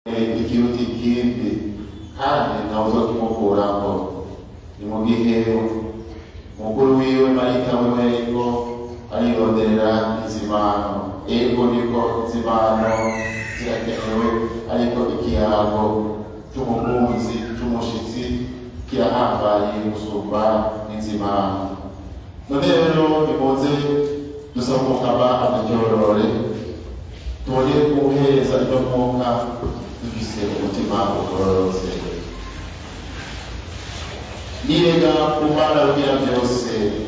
ikiruta ikindi kandi ntawe uza kumukuramo ni mu gihe umukuru wiwe marita wiwe ariko arironderera izimano ego niko izimano zirakenewe ariko ikirango cy'umukunzi cy'umushitsi kirahambaye gusumba n'inzimano none rero nimuze dusaba umukama aturyorore tubone guhereza ibyo mwuka dufise umutima ugororotse nirega ku mana rugira byose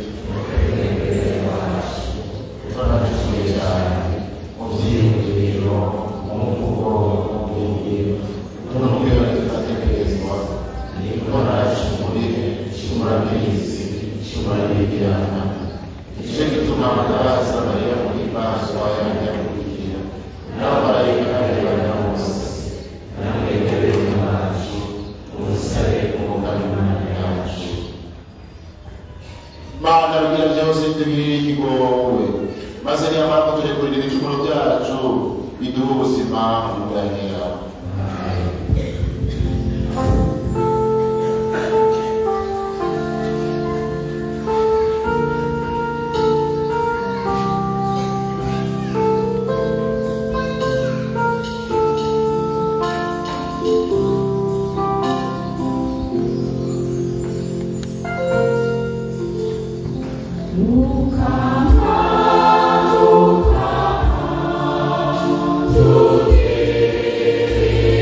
turanacuye cyane mu byiyumviro mu mvugo mu bwiyumviro tunumvira tugatekerezwa niko nacumuriye cumurabizi cumurabigirana nicyo gituma amagaraza mariya muri maso yanyamugira n'abamarayika n'abana bose namwe rero mwacu umusabe umugamimana yacu mana rugira byose tugirire ikigowe maze nyamara kuturekurira ibicumuro byacu biduhe ubuzima budahera Thank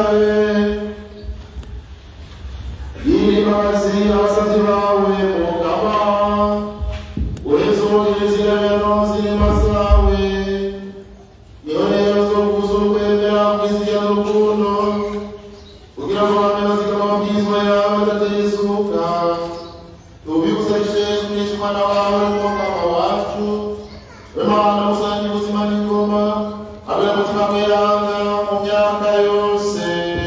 dusabe imbabazi abasabyi bawe mugaba urezogezirano zirima zawe niho rero zo kuza ukwemera kwizira n'urukundo kugira ngo bame bazigama amabwirizwa yawe adatezuka tubigusabije yesu kristo umwana wawe n'umugaba wacu we mana musange ubuzima n'ingoma habe umutima mweranga mu myaka yose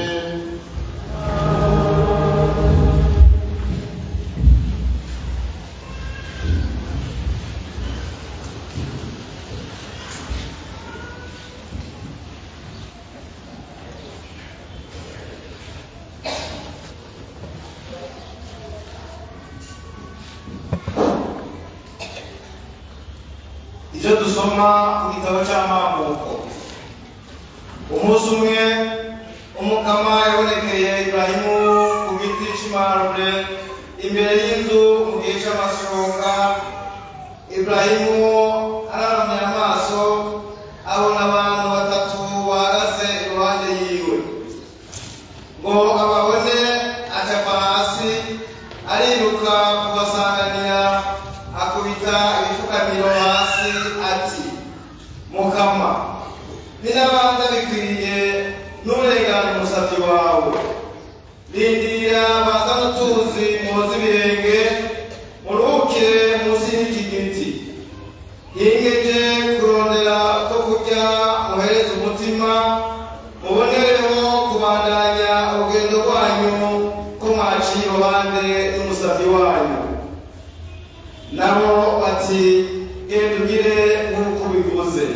ibyo dusoma mu gitabo cy'amavuko umunsi umwe umukama yabonekeye iburahimu ku giti cy'imarure imbere y'inzu mu gihe cy'amashoka iburahimu araramye amaso abona abantu batatu bahagaze iruhande yiwe ngo ababone acapa hasi ariruka kubasanganira akubita ibifukamiro hasi ati mukama ninabanza bikwiriye n'uburengane umusabyi wawe rindira baza n'utuzi muhoze ibirenge muruhukire munsi y'iki giti hingeje kurondera ko kurya muhereze umutima mubonereho kubandanya urugendo rwanyu ko mwaciye iruhande n'umusabyi wanyu nabo bati genda ugire nk'uko ubivuze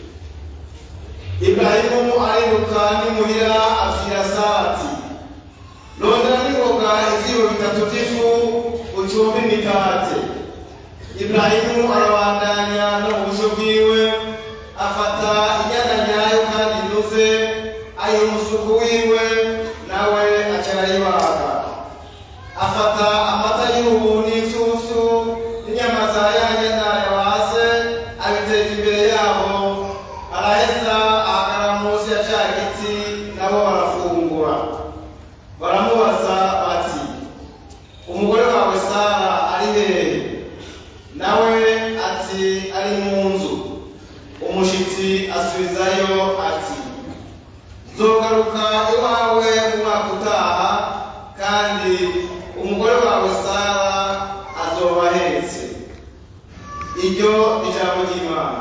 iburahimu ariruka n'imuhira abwira sati rondera n'ingoga ivyiro bitatu vy'ifu ucumbe imikate iburahimu arabandanya no mu busho bwiwe afata inyana nyayo kandi inuze ayiha umusuku wiwe nawe aca arayibaga afata amata y'ubu n'inshusu n'inyama za ya nyana yabase abiteza imbere yabo araheza ahagarara munsi ya ca giti nabo barafungura baramubaza bati umugore wawe sara ari hehe nawe ati ari mu nzu umushitsi asubizayo ati nzogaruka iwawe mu mwaka utaha kandi umugore wawe sara azoba ahetse iryo ni ijambo ry'imana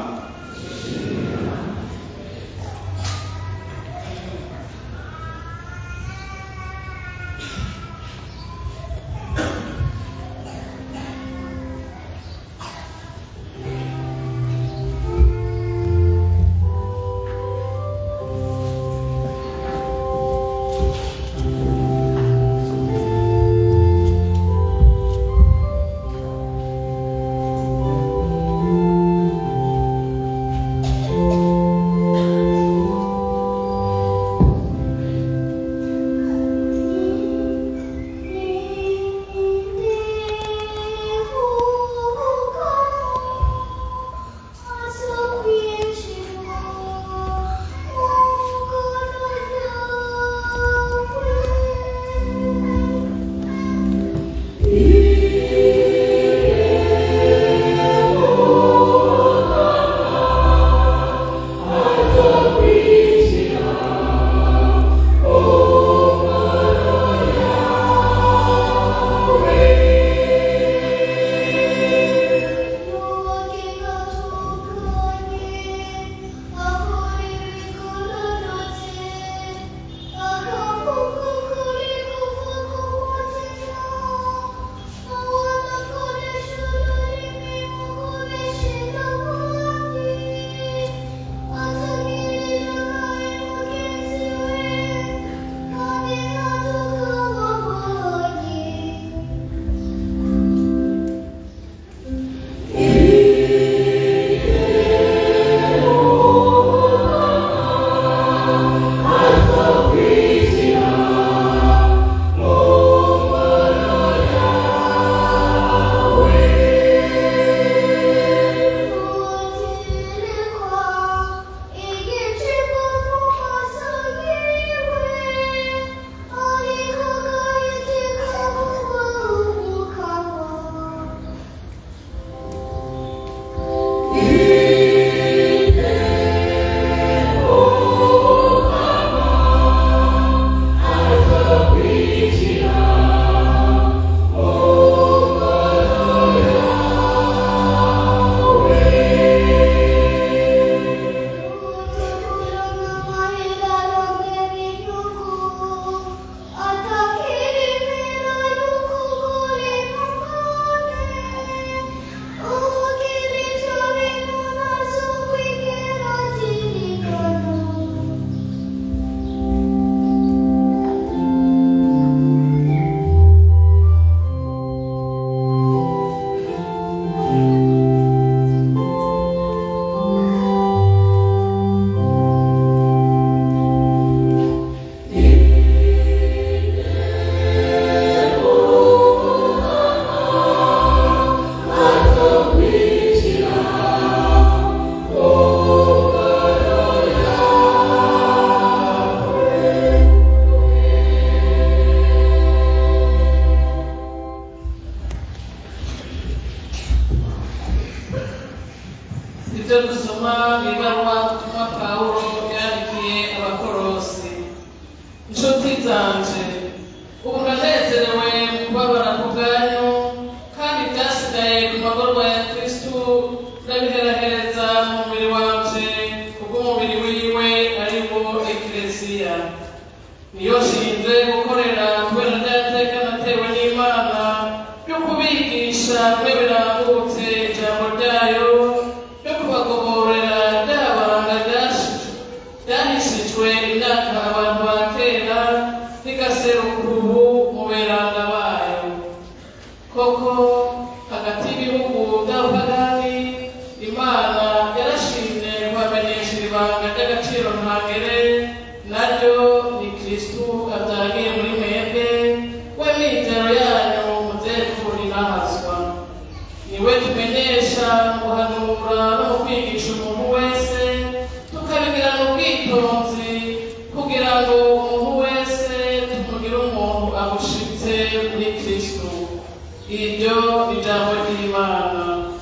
mu ibaruwa ubutumwa pawulo yandikiye abakorosi inshuti zanje ubu ndanezerewe mu kubabara ku bwanyu kandi byasigaye ku magorwa ya kristu ndabiherahereza mu mubiri wanje kubw'umubiri wiwe ari wo ekleziya niyo nshinze gukorera kubera ryateka natewe n'imana ryo kubigisha bimwe birambutse ijambo ryayo ryo kubagoborera ryabanga ryahishijwe imyaka abantu ba kera rigaseruka ubu mu beranga bayo koko hagati y'ibihugu by'abapagani imana yarashimye kubamenyesha ibanga ry'agaciro ntangere naryo ni kristu abyagiye muri mwebwe we mizero yanyu muzekuri nahazwa niwe tumenyesha mu guhanura no mu kwigisha umuntu wese tukabigirana ubwitonzi kugira ngo umuntu wese tumugire umuntu abushitse muri kristu iryo ni ijambo ry'imana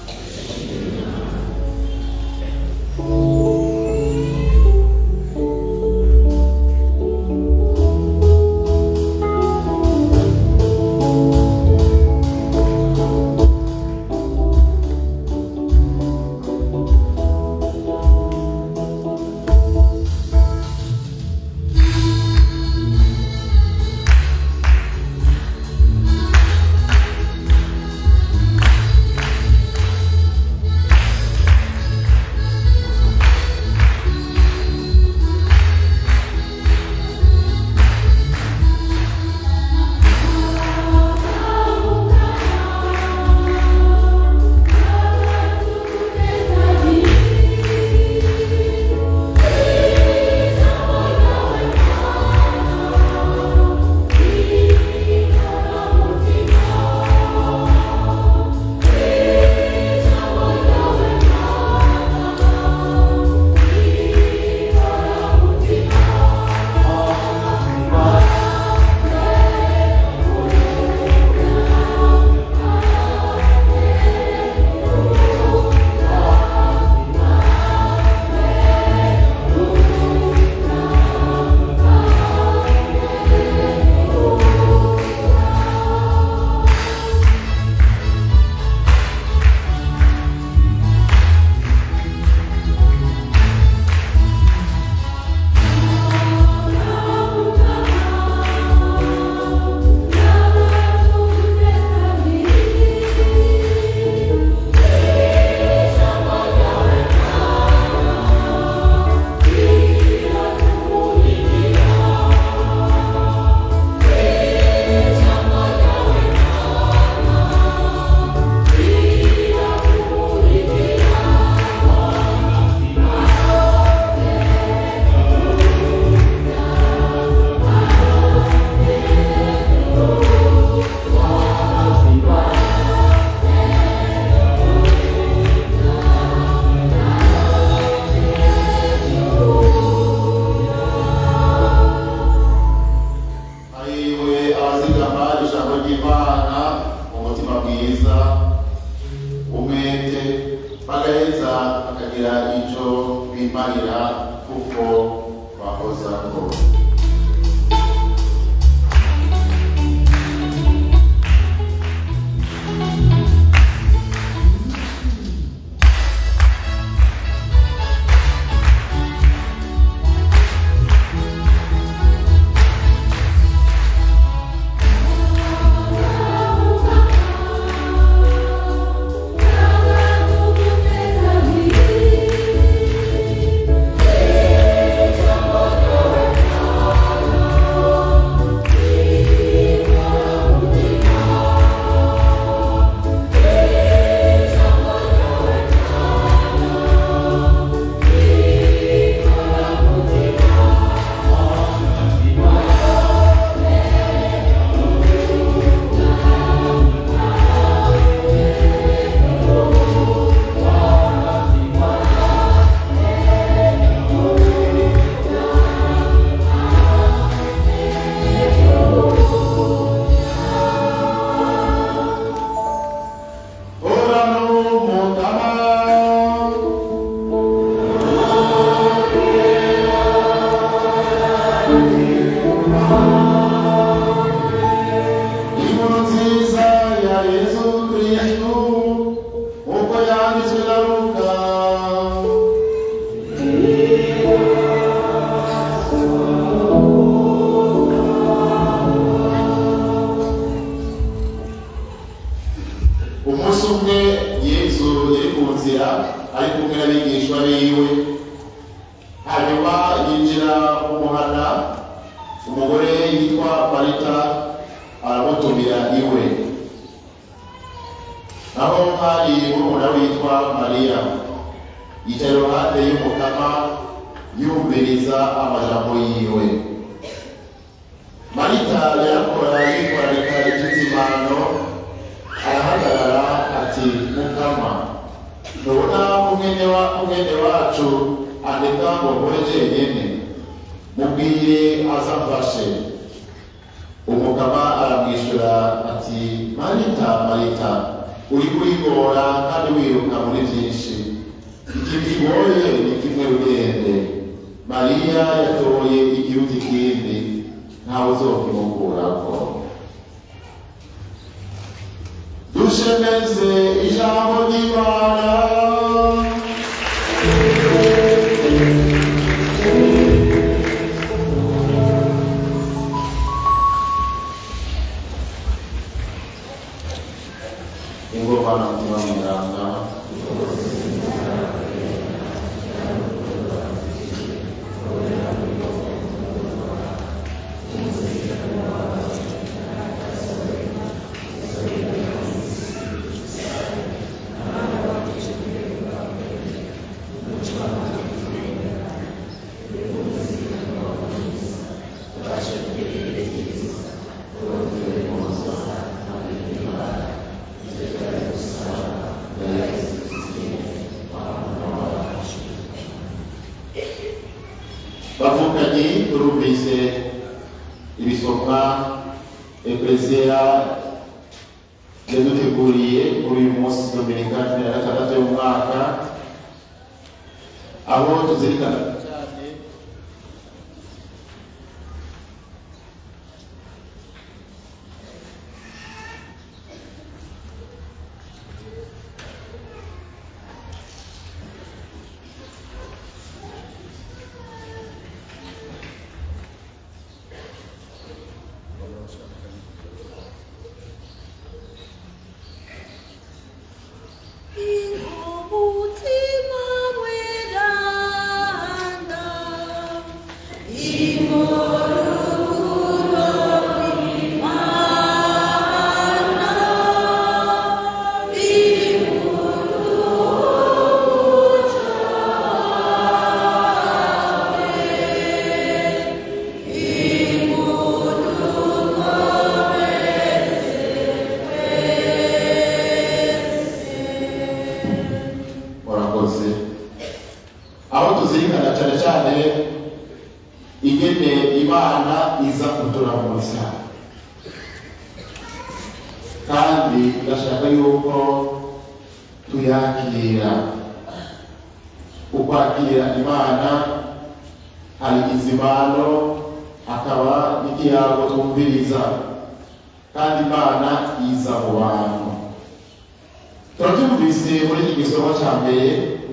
hariwe abazigama ijambo ry'imana mu mutima mwiza umwete bagaheza bakagira icyo bimarira kuko bahozako Thank you. yiwe hanyuma yinjira mu muhana umugore yitwa marita aramutumira iwe naho hari murumuna witwa mariya yicaye iruhande y'umukama yumviriza amajambo yiwe marita yarakora yitwararika iby'izimano arahagarara ati mukama ntubona umwene wa umwene wacu andeka ngo nkore jenyene mubwire azamfashe umugaba aramwishyura ati marita marita uri kurigora kandi wiruka muri byinshi iki kigoye ni kimwe rugende mariya yatoye igihugu ikindi ntawe uzokimukurako dushemeze ijambo ry'imana ingoma na mutima mweranda bavukanye turumvise ibisomwa eklesiya yaduteguriye muri uyu munsi dominika cumi na gatandatu y'umwaka aho tuzirikana cyane umutima mweranda murakoze aho tuzirikana cyane cyane ingene imana iza kuturamuza kandi irashaka yuko tuyakira ukwakira imana hari izimano hakaba n'ikiyago twumviriza kandi imana iza mu bantu turabyumvise muri iki gisomo cya mbere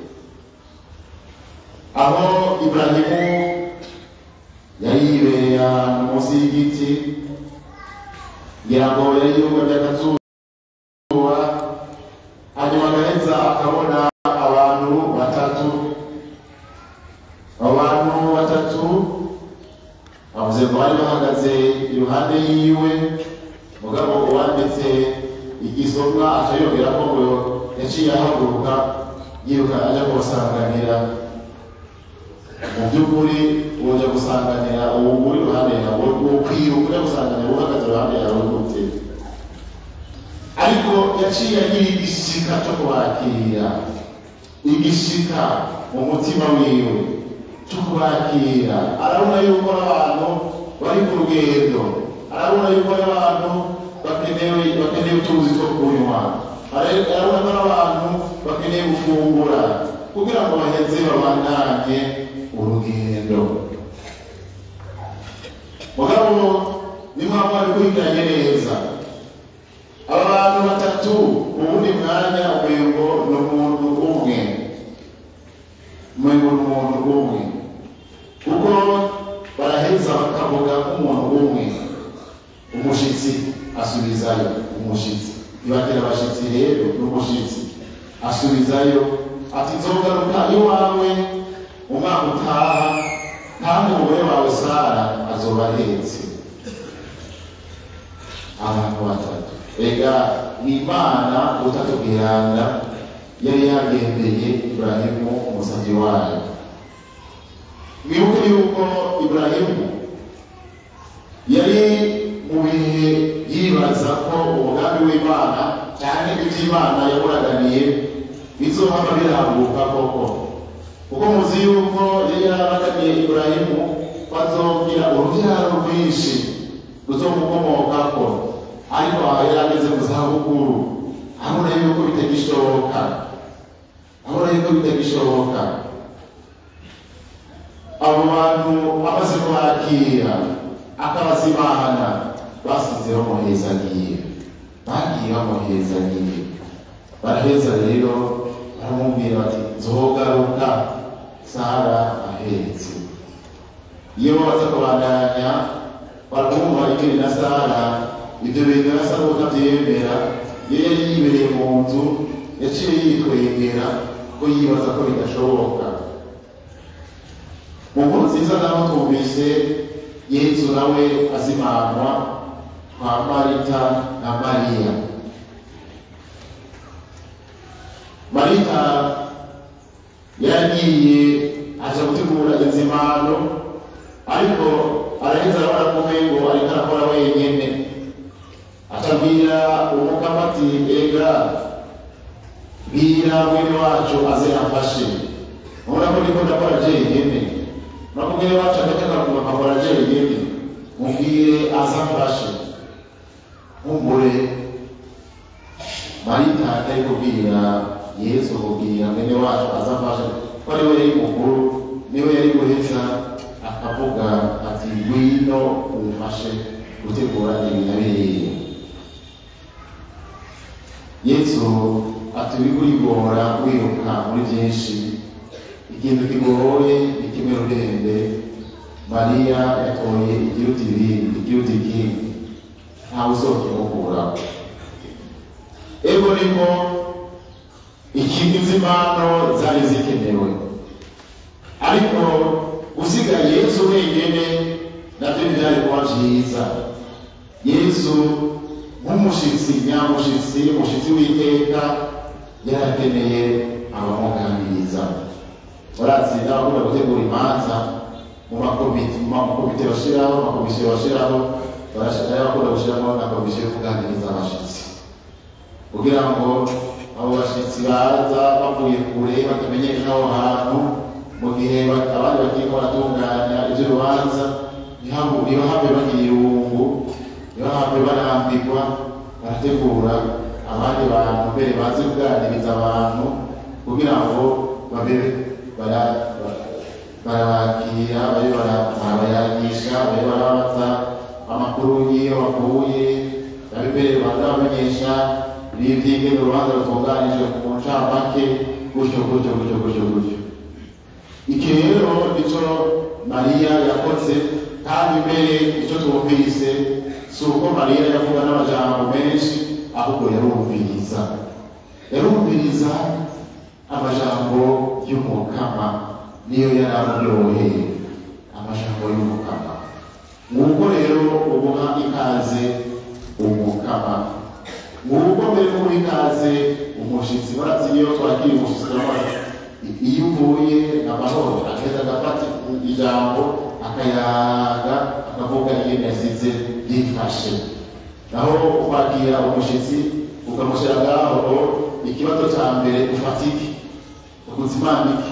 aho iburahimu yari yibereye ahantu munsi y'igiti ngira ngo yari yumva akazuba hanyuma agaheza akabona abantu batatu abo bantu batatu bavuze ngo bari bahagaze iruhande yiwe mugabo uwanditse igisomwa aca yongeramo ngo yaciye ahaguruka yiruka ajya kubasanganira mu by'ukuri uja gusanganira uwo uri iruhande yawe ukwiruka ujya gusanganira uhagaze iruhande yawe gute ariko yaciye agira igishika cyo kubakira igishika mu mutima wiwe cyo kubakira arabona yuko abantu bari ku rugendo arabona yuko abantu bakenewe bakeneye utuzi two kunywa arabona ko n'abantu bakeneye gufungura kugira ngo baheze babandanye urugendo mugabo nimwaba mwarikurikiranye neza aba bantu batatu ubundi mwanya umengo ni umuntu umwe umengo ni umuntu umwe kuko baraheza bakavuga nk'umuntu umwe umushitsi asubizayo umushitsi ibatera abashitsi rero n'umushitsi asubizayo ati nzogaruka iwawe umwaka utaha kandi umugore wawe sara azoba ahetse abantu batatu ega ni imana utatu bwiranga yari yagendeye iburahimu umusabyi wayo mwibuke yuko iburahimu yari mu bihe yibaza ko umugambi w'imana cyane iby'imana yamuraganiye bizohama birambuka koko kuko muzi yuko yari yaraganiye iburahimu bazogira urubyaro rwinshi ruzomukomokako ariko aha yari ageze mu zabukuru abona yuko bitagishoboka abona yuko bitagishoboka abo bantu amaze kubakira akabazimana basize bamuhezagiye bagiye bamuhezagiye baraheza rero baramubwira bati nzogaruka sara ahetse iyo baza kubandanya bakumva ikiri na sara ibyo bintu yasa n'utabyemera iyo yari yibereye mu nzu yaciye yitwengera ko yibaza ko bidashoboka mu nkuru nziza naho twumvise yesu nawe azimanwa kwa marita na mariya marita yaragiye aja gutegura inzimano ariko araheza arabona ko umengo ariko arakora wenyene acabwira umukama ati ega bwira mwene wacu aze amfashe mubona ko ndiko ndakora jenyene nako mwene wacu agataka akakora jenyene mubwire aze amfashe nkumbure marita atari kubwira yesu kubwira mwene wacu aze amfashe ko ari we yari mukuru niwe yari guheza akavuga ati ngwino umfashe gutegura ibi na biriya yesu ati uri kurigora wiruka muri byinshi ikintu kigoye ni kimwe rurembe mariya yatoye ikiruta ibindi ikiruta ikindi ntawe uzokimukuraho ego niko ikindi nzimano zari zikenewe ariko usigaye yesu wenyine nabyo byari kuba byiza yesu nk'umushitsi nyamushitsi umushitsi w'iteka yarakeneye abamuganiriza murazi n'abakunda gutegura imanza mu makomite mu makomite bashiraho mu makomisiyo bashiraho barashaka bakunda gushyiramo na komisiyo yo kuganiriza abashitsi kugira ngo abo bashitsi baza bavuye kure batamenyekana aho hantu mu gihe abandi bagiye baratunganya ibyo rubanza ntibahave bagira irungu ntibahave barambirwa barategura abandi bantu mbere bazi kuganiriza abantu kugira ngo babe barabakira babe barabayagisha babe barabaza amakuru y'iyo bakuye babe mbere baza bamenyesha n'iby'ingene urubanza rutunganijwe ku ncamake gutyo gutyo gutyo gutyo gutyo iki rero nicyo mariya yakoze kandi mbere icyo twumvise si uko mariya yavuga n'amajambo menshi ahubwo yarumviriza yarumviriza amajambo y'umukama niyo yari amuryoheye amajambo y'umukama nguko rero ubuha ikaze umukama nguko mbere kuba ikaze umushitsi barazi niyo twakiriye umushitsi turabaza iyo uvuye amahoro agahita agafata ijambo akayaga akavuga ingene yasize yifashe naho kwakira umushyitsi ukamushyira ngaho ikibazo cya mbere ufatike ukuzimanike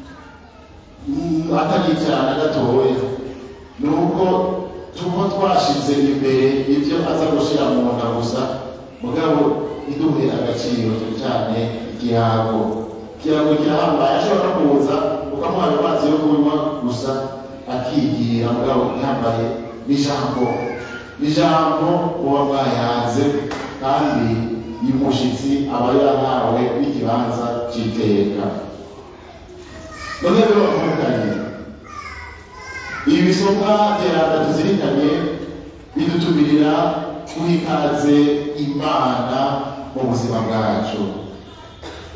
atari cyane gatoya ni uko tuba twashize imbere ibyo aza gushyira mu nda gusa mugabo iduhe agaciro cyane igihango ikirango kirahambaye ashobora no kuza ukamuha ayo mazi yo kunywa gusa akigira mugabo yambaye n'ijambo ijambo uba mwayanze kandi uyu mushyitsi aba yarahawe n'ikibanza cy'iteka none rero bavukanye ibi bisomwa byeranda tuzirikanye bidutumirira guha ikaze imana mu buzima bwacu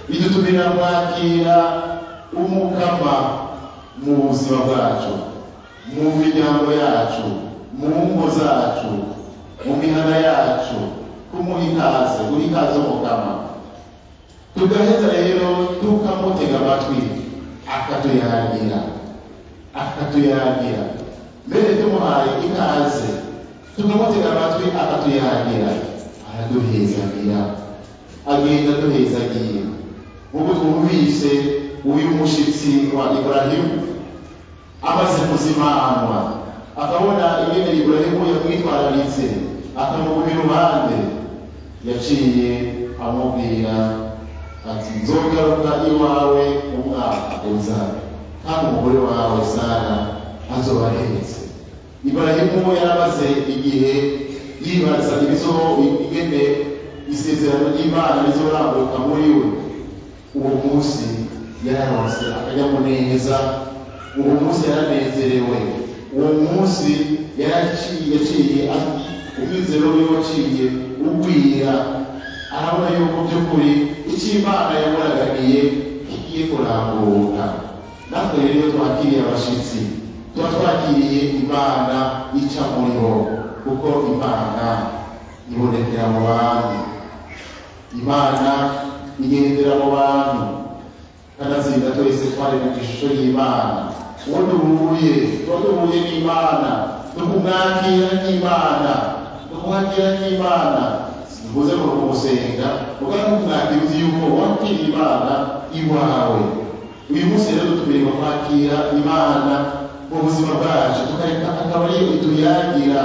bidutumira kwakira umukama mu buzima bwacu mu miryango yacu mu ngo zacu mu mihana yacu kumuha ikaze guha ikaze umukama tugaheza rero tukamutega amatwi akatuyagira akatuyagira mbere tumuhaye ikaze tukamutega amatwi akatuyagira araduhezagira agenda aduhezagiye nk'uko twumvise uyu mushitsi wa iburahimu amaze kuzimanwa akabona ingene iburahimu yamwitwararitse akamuguma iruhande yaciye amubwira ati nzogaruka iwawe umwaka uza kandi umugore wawe sara azoba ahetse iburahimu yaramaze igihe yibaza ibizo ingene isezerano ry'imana rizorambuka muri we uwo munsi yararonse akanyamuneza uwo munsi yaranezerewe uwo munsi yaraciye yaciye umwizero wiwe waciye ugwira arabona yuko by'ukuri icyo imana yamuraganiye kigiye kurambuka natwe rero iyo twakiriye abashitsi tuba twakiriye imana ica muri bo kuko imana ibonekera mu bantu imana igendera mu bantu kanatsinda twese twari mu ishusho y'imana uwo duhuye tuba duhuye n'imana tukumwakira n'imana tukumwakira n'imana sivuze ngo kumusenga ugana kumwakira uzi yuko wakira imana iwawe uyu munsi rero dutumirirwa kwakira imana mu buzima bwacu tukareka akaba ariyo ituyagira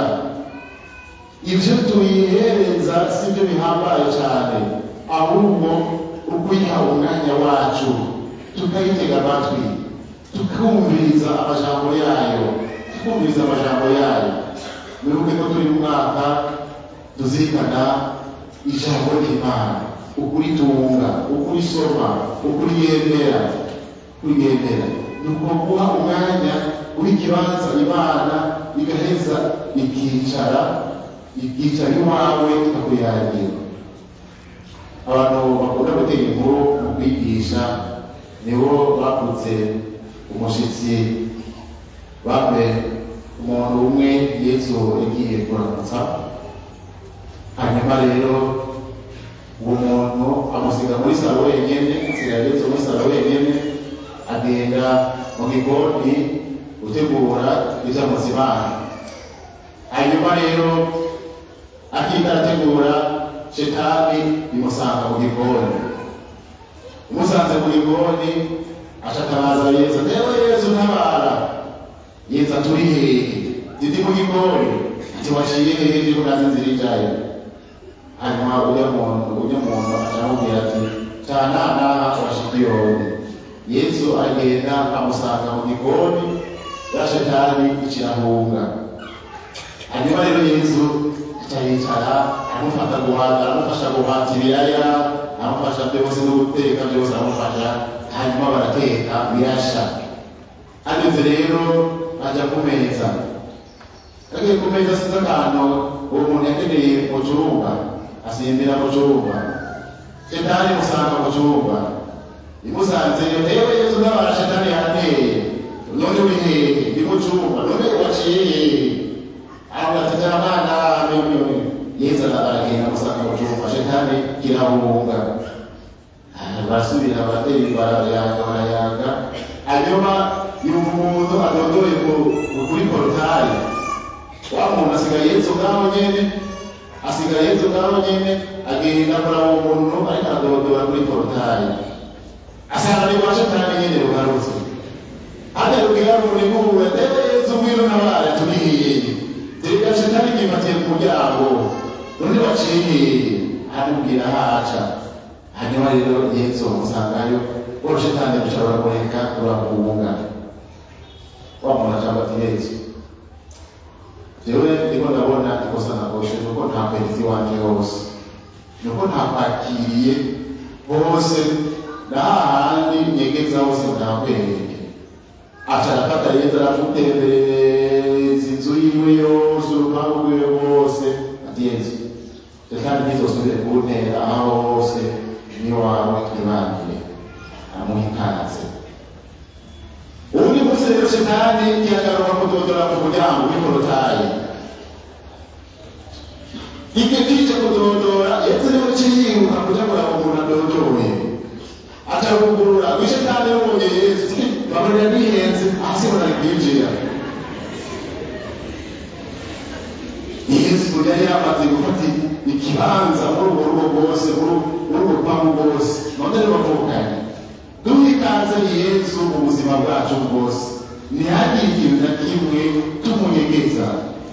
ibyo tuyihereza si byo bihambaye cyane ahubwo ukwiha umwanya wacu tukayitega amatwi tukumviriza amajambo yayo tukumviriza amajambo yayo wibuke ko turi mu mwaka tuzirikana ijambo ry'imana ukuritunga ukurisoma ukurigendera kurigendera ni ukuguha umwanya w'ikibanza imana igaheza ikicara ikicara iwawe ikakuyagira abantu bakunda gutera inkuru mu kwigisha nibo bakutse umushyitsi bambe umuntu umwe yesu yagiye kuramutsa hanyuma rero uwo muntu amusiga muri salo wenyine asigaye yesu muri salo wenyine agenda mu gikoni gutegura ibyo amuzimana hanyuma rero akiga arategura shetani bimusanga mu gikoni umusanze mu gikoni ashatabaza yesu yewe yesu ntabara yesu aturi hehe ziti mu gikoni ati waciye hehe ndiko nazi nzira ijayo hanyuma ujya muntu ujya muntu aramubwira ati cananaha washikiyoni yesu agenda amusanga mu gikoni ya shetani ikirahunga hanyuma rero yesu acayicara amufata guhata aramufasha guhata ibiraya amufasha byose no guteka byose aramufasha hanyuma barateka birasha ageze rero ajya ku meza agiye ku meza asize akantu uwo muntu yakeneye mu cyumba asimbira mu cyumba shetani imusanga mu cyumba imusanze yewe yesu n'abara shetani yarateye none uri hehe ndi mu cyumba none waciye hehe avuga ati jamana mimi yesu aragenda amusanga mu cyumba shetani kirahunga barasubira baratera barayaga barayaga hanyuma yumva umuntu adodoye kuri porotari wa muntu asigaye yesu ngaho nyene asigaye yesu ngaho nyene agenda kuraba uwo muntu ariko aradodora kuri porotari asanga ni kwa shetani nyene rugarutse hata rugira muri nguwe ewe yesu mwino nabare turihiye zereka shetani kimatiye ku muryango none waciye aramubwira haca hanyuma rero yesu bamusangayo uwo shetani dushobora kureka urakunga wa muntu acamba ati yesu jewe ndiko ndabona ikosa nakoshe nuko ntakwerizi wanje hose nuko ntakwakiriye hose nahahandi nyegeza hose ntakwereke aca arafata yesu aramutembereza inzu yiwe yose urupangu rwiwe rwose ati yesu shetani ntizosubire kuntera aho hose ni wawe twibangire rero shetani ntiyagaruka kudodora mu muryango w'ikorotayi ibyo kije kudodora yesu niwe ciyiruka kuja kuraba umuntu adodoye acabugurura wishe kandi yabonye yesu babarira nihenze hasi barari kwinjira yesu yari yamaze gufata ikibanza muri urwo rugo rwose muri urwo rupangu rwose none ntibavukanye duhikanze yesu mu buzima bwacu bwose ntihagire ikintu na kimwe tumunyegeza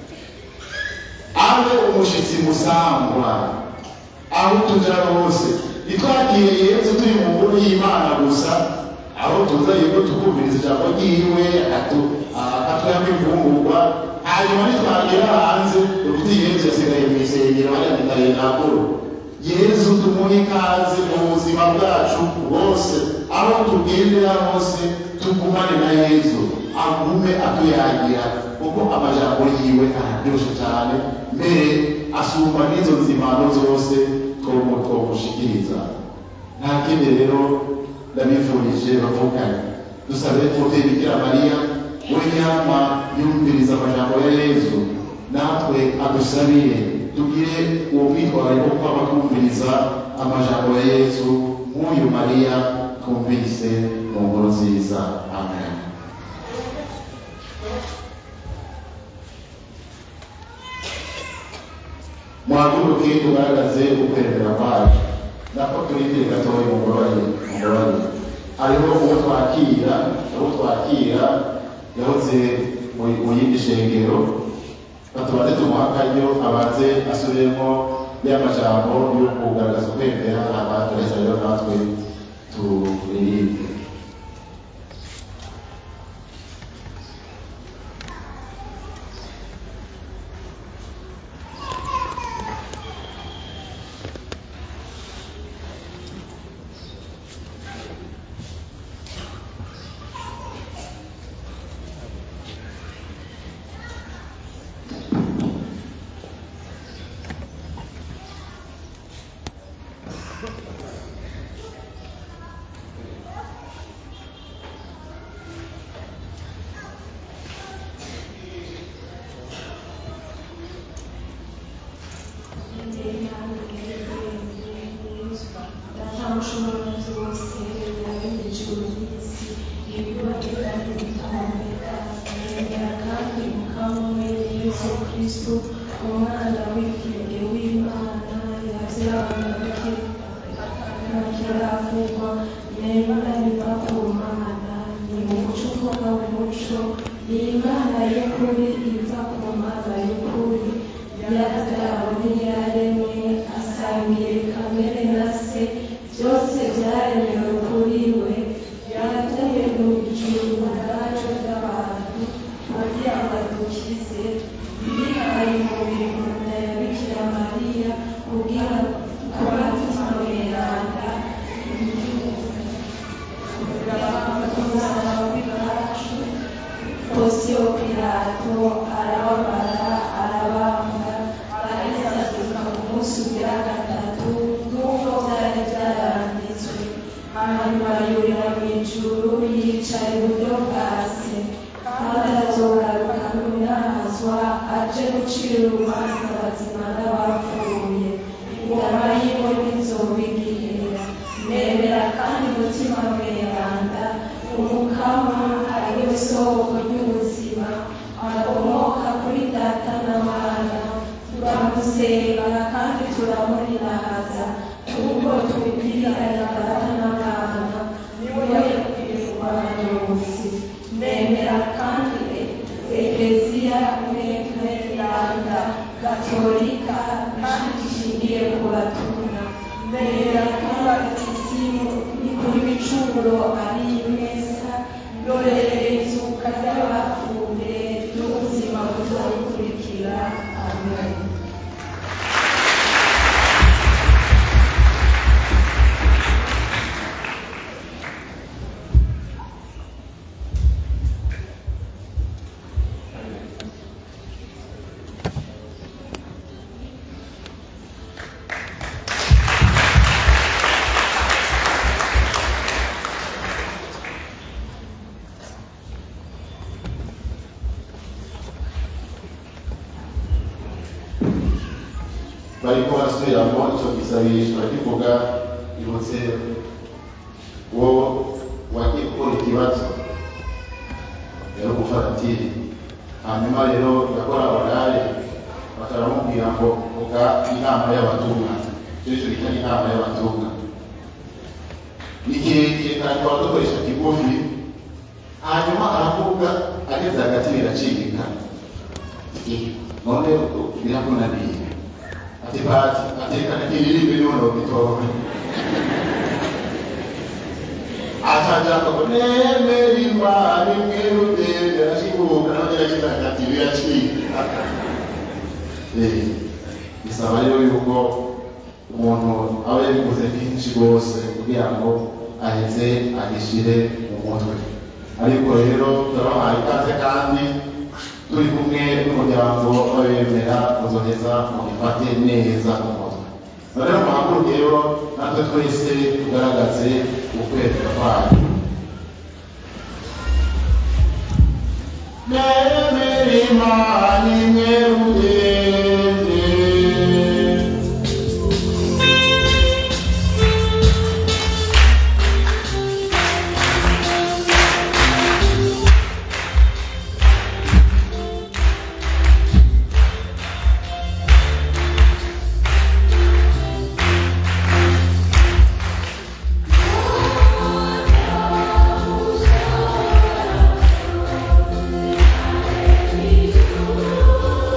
abe umushitsi musangwa aho tuja hose ntitwagiye yesu turi mu ngoro y'imana gusa aho tuza yego tukumviriza ijambo ryiwe akatwamo imfungurwa hanyuma nitwagera hanze uruti yesu yasigaye mu isengero hariya mitare nakuru yesu tumuhe ikaze mu buzima bwacu bwose aho tugendera hose tugumane na yesu agume atuyagira kuko amajambo yiwe araryoshe cyane mbere asumba n'izo nzimano zose twomu twomushikiriza nta kindi rero ndabifurije bavukanye dusabe muvyeyi bikira mariya we nyama yumviriza amajambo ya yesu natwe adusabire tugire uwo mwitwarariko wo kwama kumviriza amajambo ya yesu nk'uyu mariya twumvise mu nkuru nziza amen muhaguruke tugaragaze ukwemera kwacu nako turindire gatoya mugorore mugorore hariho uwo twakira uwo twakira yahoze mu- mu yindi shengero batubaze tumuha akaryo abanze asubiremo ya majambo yo kugaragaza ukwemera abatureza rero natwe turirimbe Datamushobozi wose yaremye ijuru n'isi ibibazo kandi bitamumeka yemera kandi mukamwe yesu kristo umwana w'ikinege w'imana yabyaraboneke ntakiravugwa nemera biva ku mana ni umuco uvuga umuco ni imana y'ukuri iva ku mana y'ukuri yabyarawe ntiyaremwe asangiye kamere na se byose byaremewe kuri we yateye mu ijuru ubwacu bw'abantu kugira ngo adukize yihaye umubiri mu nda ya bikira mariya kugira ngo abatima mweranda umusaraba w'iwacu posiyo pilato arababara arabambwa arisazuka ku munsi ugira gatatu nk'uko byari byaranditswe hanyuma yurira mu ijuru yicaye iburyo bwa se kandi azogaruka n'umwazwa aje gucira urubanza abazima n'abapfuye ingama yiwe ntizobigirira nemera kandi umutima mweranda umukama ari we soko ry'ubuzima akomoka kuri data na mana turamusenga kandi turamurirahaza kuko tubwirana data na mana niwe yakwiye ubuhanuzi nemera kandi ekeziya mwemeranda gatolika kandi ishingiye ku batumwa nemera kandi isimu ni kuri bicumuro ari imeza yorereza ukajya bapfuye n'ubuzima buzabukurikira amen bariko barasubiramo ico gisabisho barakivuga ibutse wo wagiye gukora ikibazo rero gufaratiri hanyuma rero gakora orale bakaramubwira ngo vuga inama y'abatumwa icyo bita inama y'abatumwa ni kirekire kandi tukaba dukoresha kigufi hanyuma aravuga ageze hagati biracika none birakunaniye ati pati atekana kiririmbe none ubitowe atajako ngo nemera imana imwe rugende arashibuka nawe yaragize hagati biracika Eh, bisaba rero yuko umuntu aba yabivuze kenshi rwose kugira ngo aheze agishire mu mutwe ariko rero turabahaye ikaze kandi turi kumwe n'umuryango w'abemera muzoheza mugifate neza mu mutwe rero muhaguruke rero natwe twese tugaragaze ukwemera kwayo nemera imana imwe rugende Thank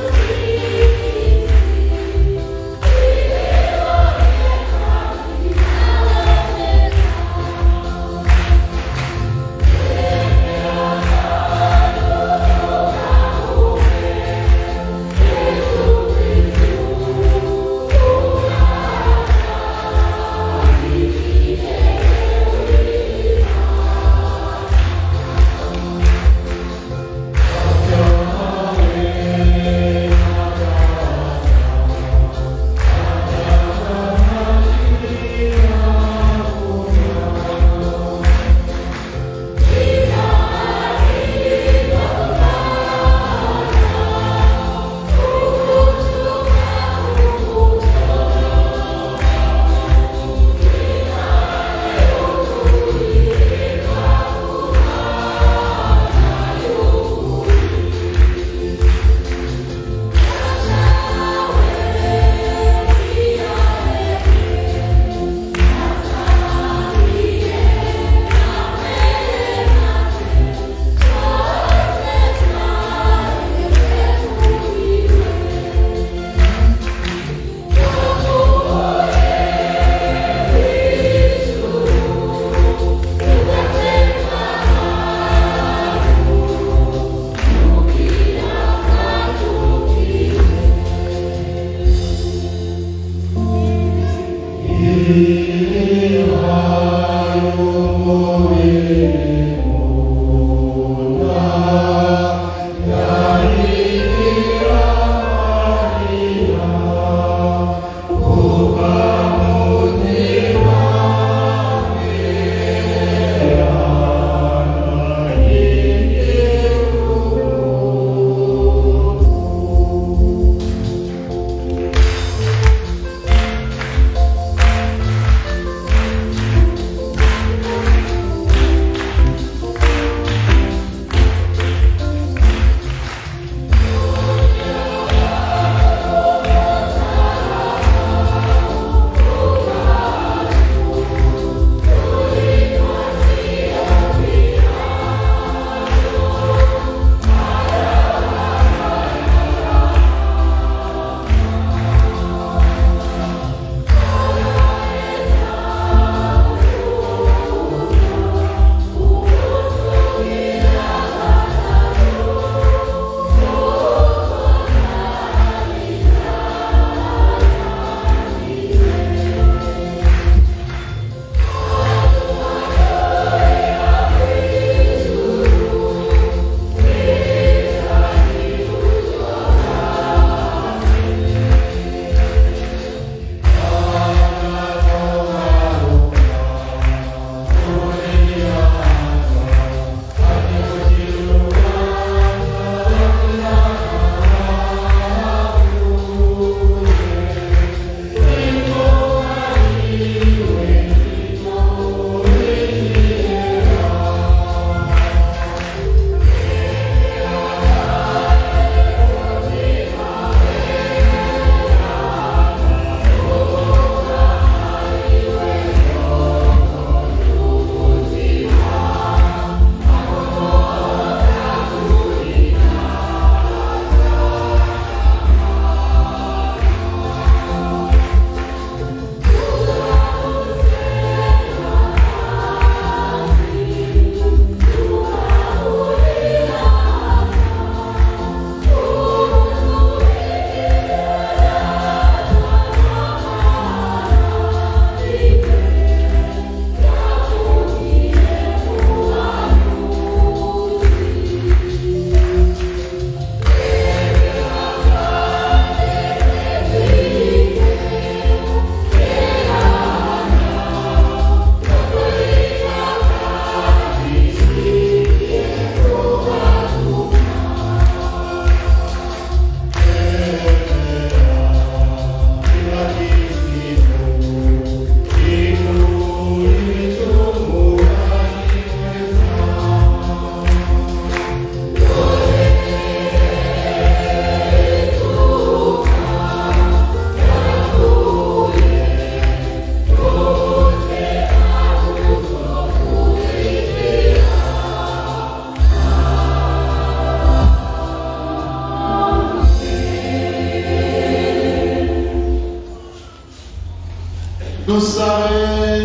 dusabe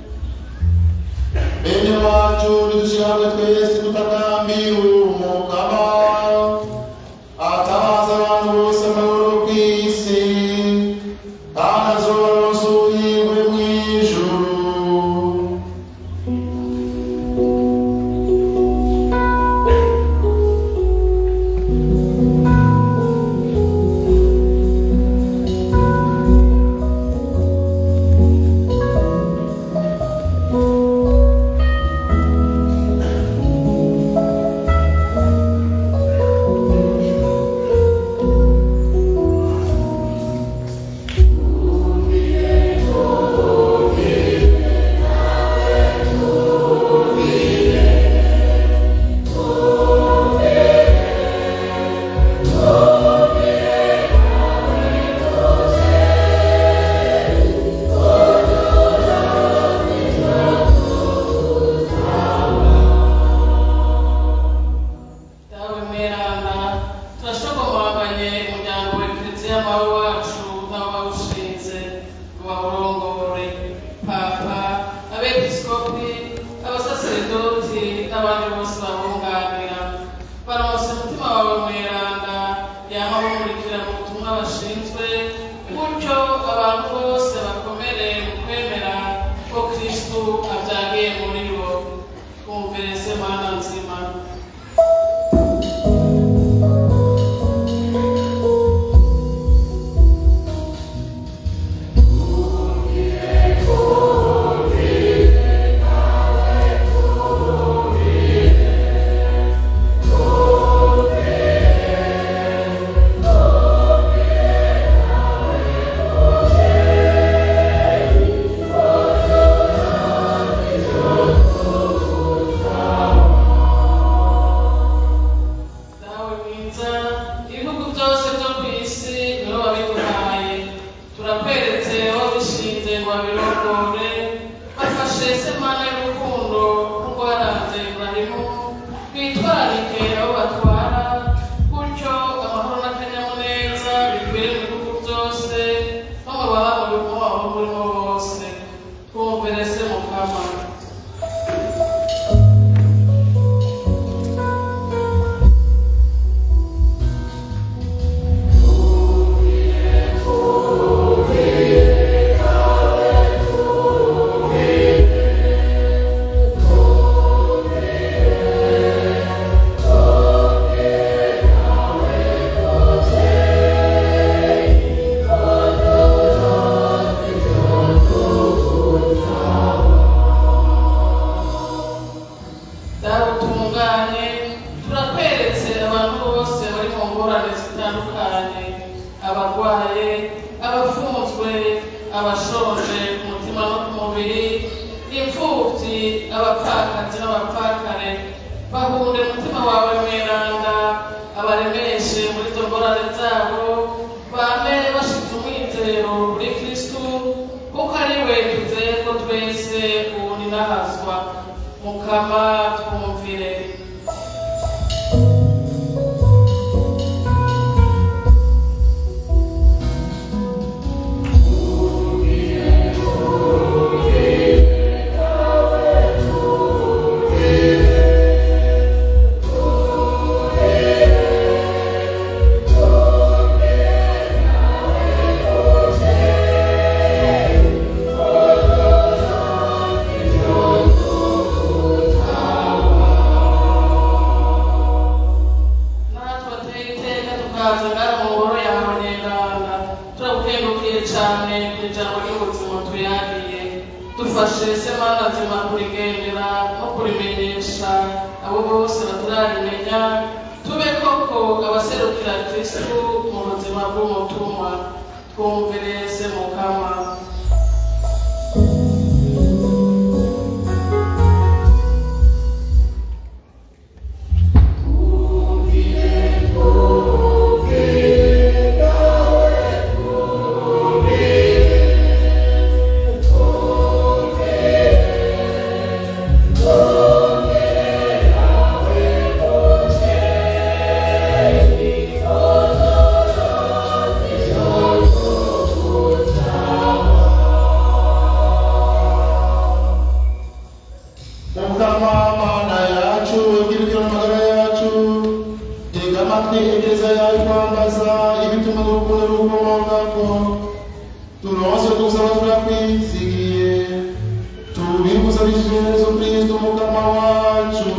bene wacu nidushyira hamwe twese tutakambira umukama atabaza abantu bose amahoro ku isi kandi azobaronsa ubuhingwe mu ijuru dawe mweranda turashogomaganye umuryango wa kiliziya mawe wacu n'abawushinze ngo bawurongore papa abepiskopi abasaseredoti n'abandi bose babunganira baronse umutima wawe mweranda yama bamurikira mu butumwa bashinzwe gutyo abantu bose bakomere mu kwemera ko kristu abyagiye muri bo twumvire se mana nzima dawe mwiza ibihugu byose byo ku isi nibo babiguhaye turakweretse aho bishinze ngo babirongore bafashe semana y'urukundo nk'uko waranze iburahimu bitwararike aho batwara gutyo amahoro n'akanyamuneza bikwire mu bihugu byose no mu baba mu bihugu aho burimo bose twumvire se mukama dawe utunganye turakweretse abantu bose bari mu ngorane zitandukanye abarwaye abafunzwe abashonje ku mutima no ku mubiri imfubyi abapfakazi n'abapfakare bahunde umutima wawe mweranda abaremeshe muri izo ngorane zabo bame bashize umwizero kuri kristu kuko ari we twizeye ko twese ubu ninahazwa mukama twumvire natwe ateye iteka tukaza ngaha mu ngoro yawe nyenganga turagukengukiye cyane ku ijambo ry'ubuzima tuyariye dufashe se mana nzima kurigendera no kurimenyesha abo bose batararimenya tube koko abaserukira kristu mu buzima bw'umutumwa twumvire se mukama Thank natwe egereza yawe kwambaza ibituma urukundo rukomokako turonse dusaba turakwizigiye tubigusabishije yesu kristo mukama wacu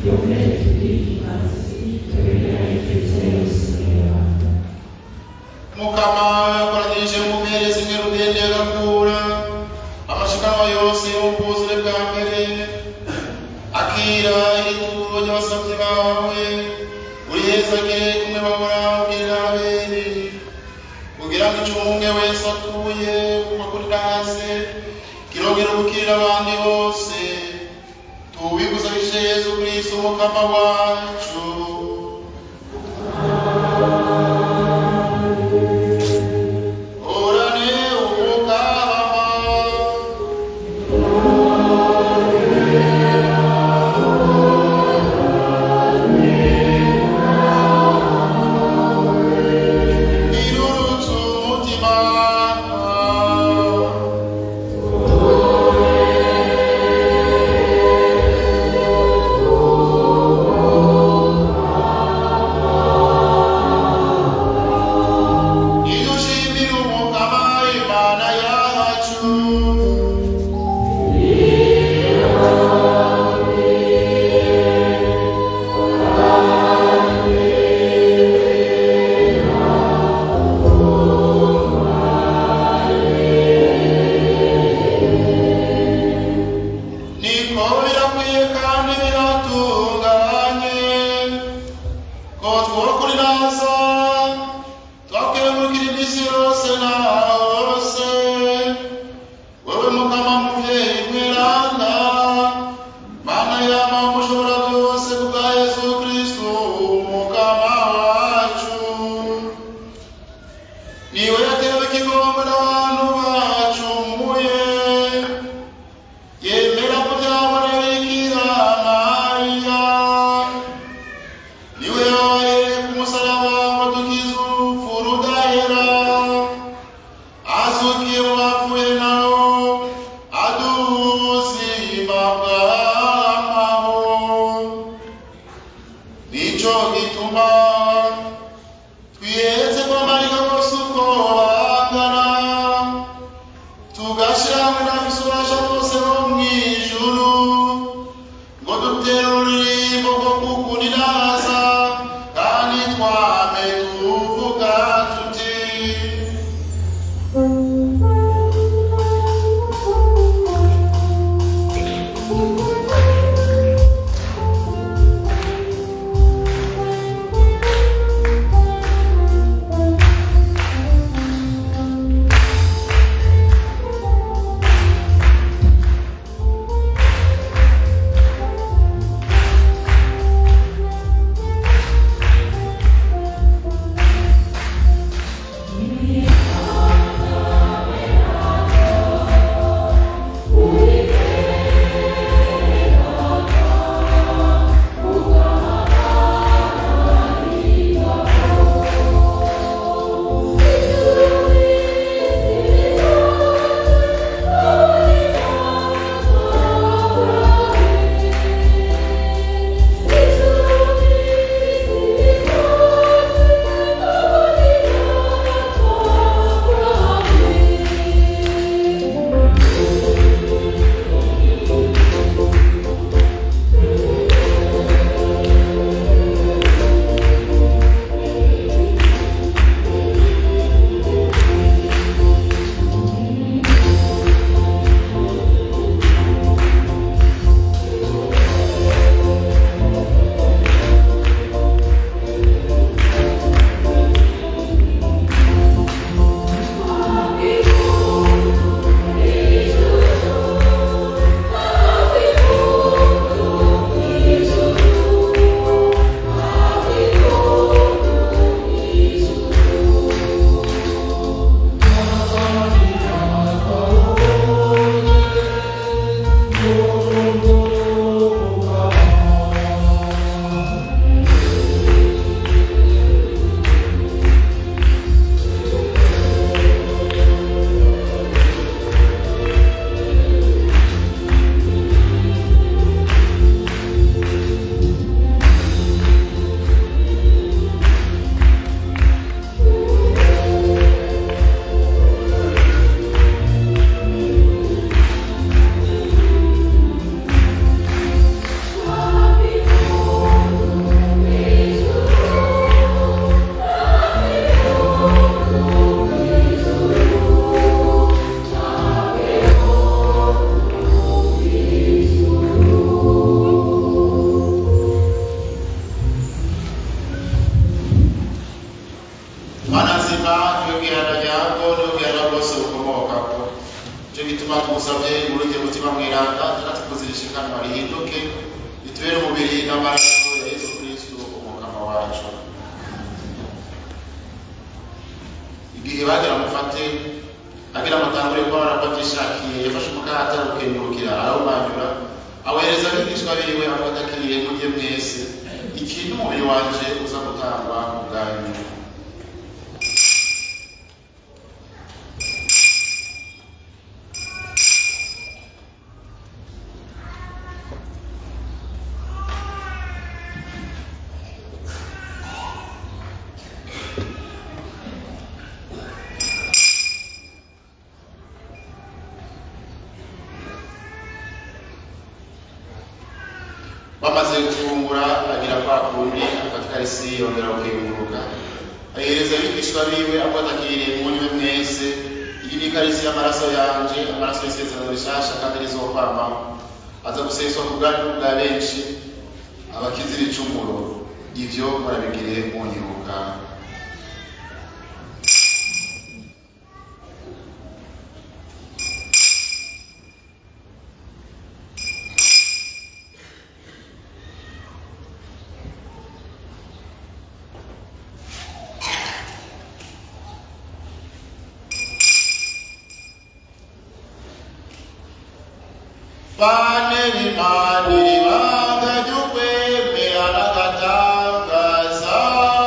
mukama yakoranyirije mu mpere zimwe rugende agakura amashikanwa yose y'ubwuzure bwa mbere akira ituro ry'abasabyi bawe urihezagire kumwe babura ubwirira abere kugira ngo icyo umwe wese atuye kuva kuri hasi kirongera gukirira abandi bose tubigusabije yezu kristo umukama wacu Orane umukama irurutse umutima idushimira umukama imana yacu niko birakwiye kandi biratunganye ko twokuriraza twakengurukira iminsi yose na hose wowe mukama muvyeyi mweranda mana yama mushobora byose kubwa yesu kristu umukama wacu niwe yatewe ikigongo n'abantu bacumuye yemera kubyabonera ikira mariya niwe yabaye ku musaraba ngo dukize urupfu rudahera azukiye mu bapfuye nawo aduha ubuzima bw'amahoro nico gituma twihetse kwamarika bose uko bangana tugashyira hamwe n'abafise ububasha bose bo mu ijuru ngo dutere ururirimbo rwo kukuniraza kandi twame tuvuga tuti Thank n'amaraso ya yesu kristo umukama wacu igihe bagira mufate agira amatanguro yuko barabatishakiye yafashe umukate arawukengurukira arawumanyura awohereza abigishwa biwe abatakiriye mujye mwese iki ni umubiri wanje uza gutangwa ku bwanyu bamaze gufungura agira kwa kundi afata ikarisi yongera gukenguruka ahereza abigishwa biwe abatakiriye munywe mwese iyi ni ikarisi y'amaraso yanje amaraso y'isezerano rishasha kandi rizokwamaho aza guseswa ku bwanyu bwa benshi abakizira icumuro ivyo murabigire munyibuka bane b'imana ibanga ry'ukwemera n'agatangaza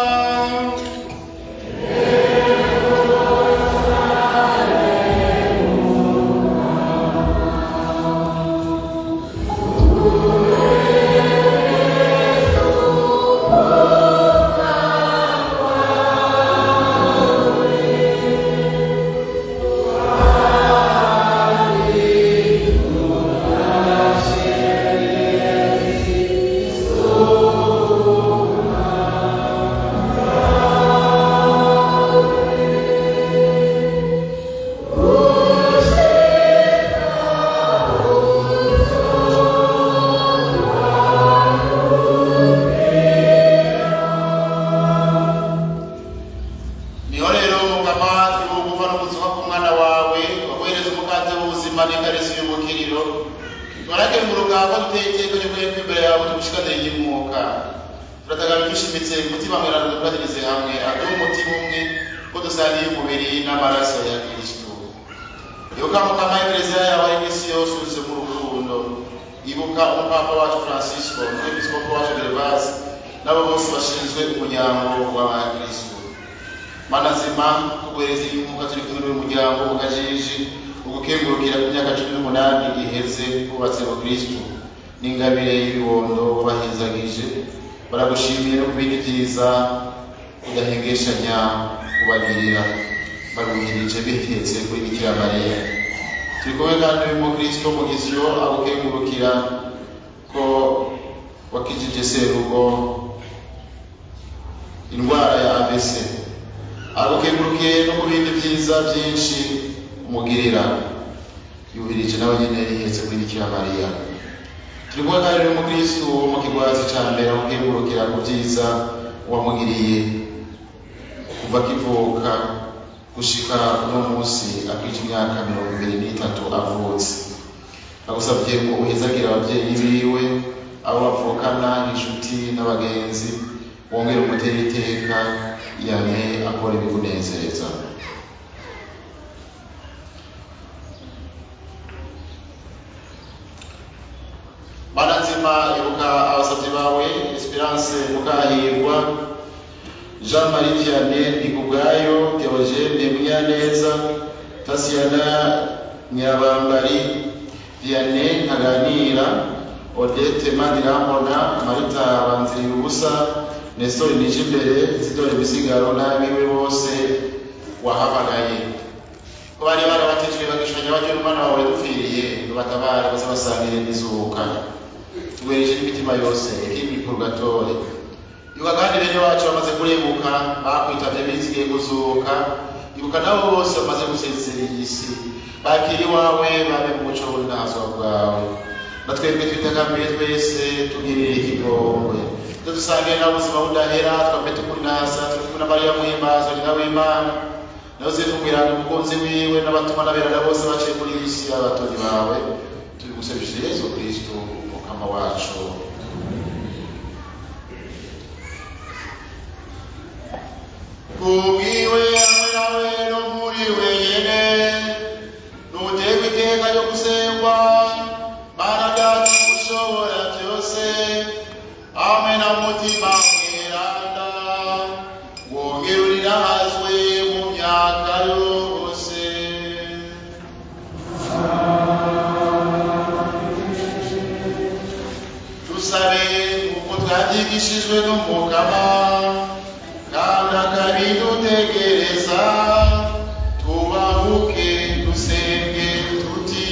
niho rero mugama tugomba no gusoma ku mwana wawe waguhereza umukate w'ubuzima n'ikarisi y'umukiriro turage mu rugamba duteye iteka ryo kwempa imbere yawe tugushikanire y'umwuka turatagara dushimitse umutima mwerano dufatirize hamwe aduhe umutima umwe ko dusangiye umubiri n'amaraso ya kristo ibuka mukama ekereziya yawe ari isi yose uruze mu rukundo ibuka umupapa wacu francisco n'umwepiskopo wacu gervasi n'abo bose bashinzwe umuryango w'abakristo mana nzima tuguhereza inkunga turi kumwe n'uyu muryango ugajije ugukengurukira ku myaka cumi n'umunani iheze wubatse mu kristo n'ingabire y'ibibondo wabahezagije baragushimiye no kubika ibyiza udahengeshanya kubagirira baruhirije bihetse kuri bikira mariya turi kumwe kandi n'umukristo mugisyo agukengurukira ko wakijije serugo indwara ya abc agukengurukiye no mu bindi byiza byinshi umugirira yuhirije nawe nyine yihetse kuri bikira mariya turi kumwe kandi n'umukristo wo mu kigwazi ca mbere agukengurukira ku byiza wamugiriye kuva akivuka gushika uno munsi akwica imyaka mirongo ibiri n'itatu avutse agusabye ngo uhezagire ababyeyi biwe abo bavukana inshuti n'abagenzi wongere umutere iteka yame akora ibikunezereza mana nzima ibuka abasabyi bawe esperance mukahirwa jean marie vianney ndigubwayo theogene munyaneza tasiyana nyabambari vianney ntaganira odette manirambona marita banziriye ubusa nestori nije imbere zidore imisigaro n'abiwe bose wahamagaye ko bari barabatijwe bagishanya bajya n'umwana wawe dupfiriye ngo batabare baze basangire n'izuka tuwereje n'imitima yose ikindi purgatore ibuka kandi bene wacu bamaze kurebuka bakwitabye bizigiye kuzuka ibuka nabo bose bamaze gusezera iyi si bakiri iwawe babe mu muco w'ubunazwa bwawe natwebwe twitakambiye twese tugirire ikigongwe tudusangiye na buzima budahera twambe tukunaza turi kumwe na mariya muhimbazo nyina w'imana nawe zitubwirana umukunzi wiwe n'abatuma n'aberana bose baciye muri iyi si abatoni bawe turi gusabishije yesu kristo umukama wacu kubwiwe hamwe nawe no muri wenyene nuterwa iteka ryo gusengwa mana data ushobora byose hamwe na mutima mweranda wongere urirahazwe mu myaka yose dusabe uko twabyigishijwe n'umugaba kandi akabidutegereza tubahuke dusenge tuti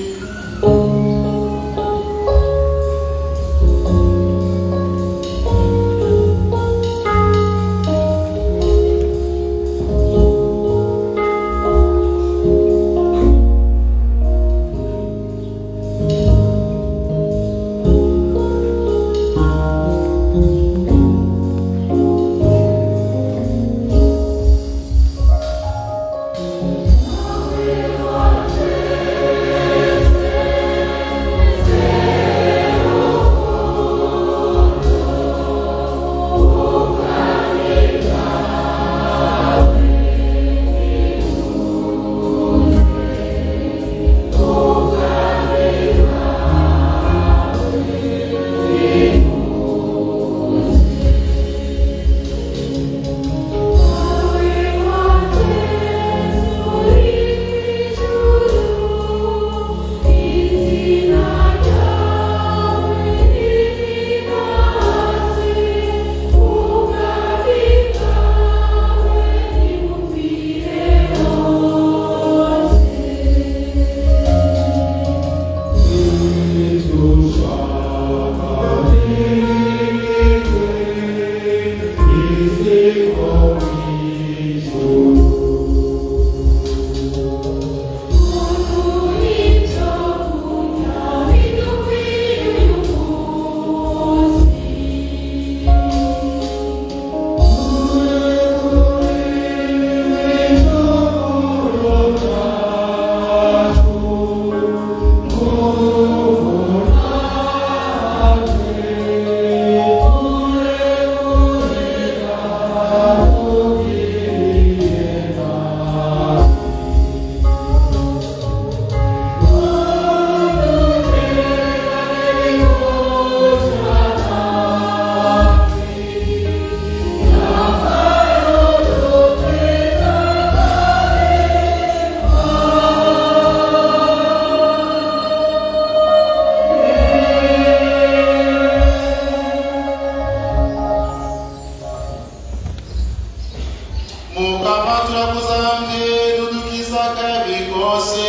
mukama turakuzamye dudukiza akabi kose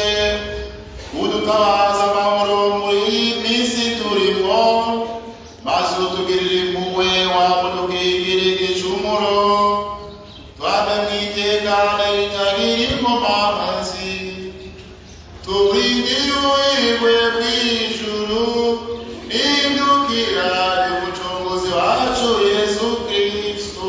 udutabaza amahoro muri iyi minsi turimo maze utugirire impuhwe wamudukingire igicumuro twame mu itekane ritagira inkomanzi tubwingiye uwirwe bw'ijuru n'indukira y'umucunguzi wacu yesu kristo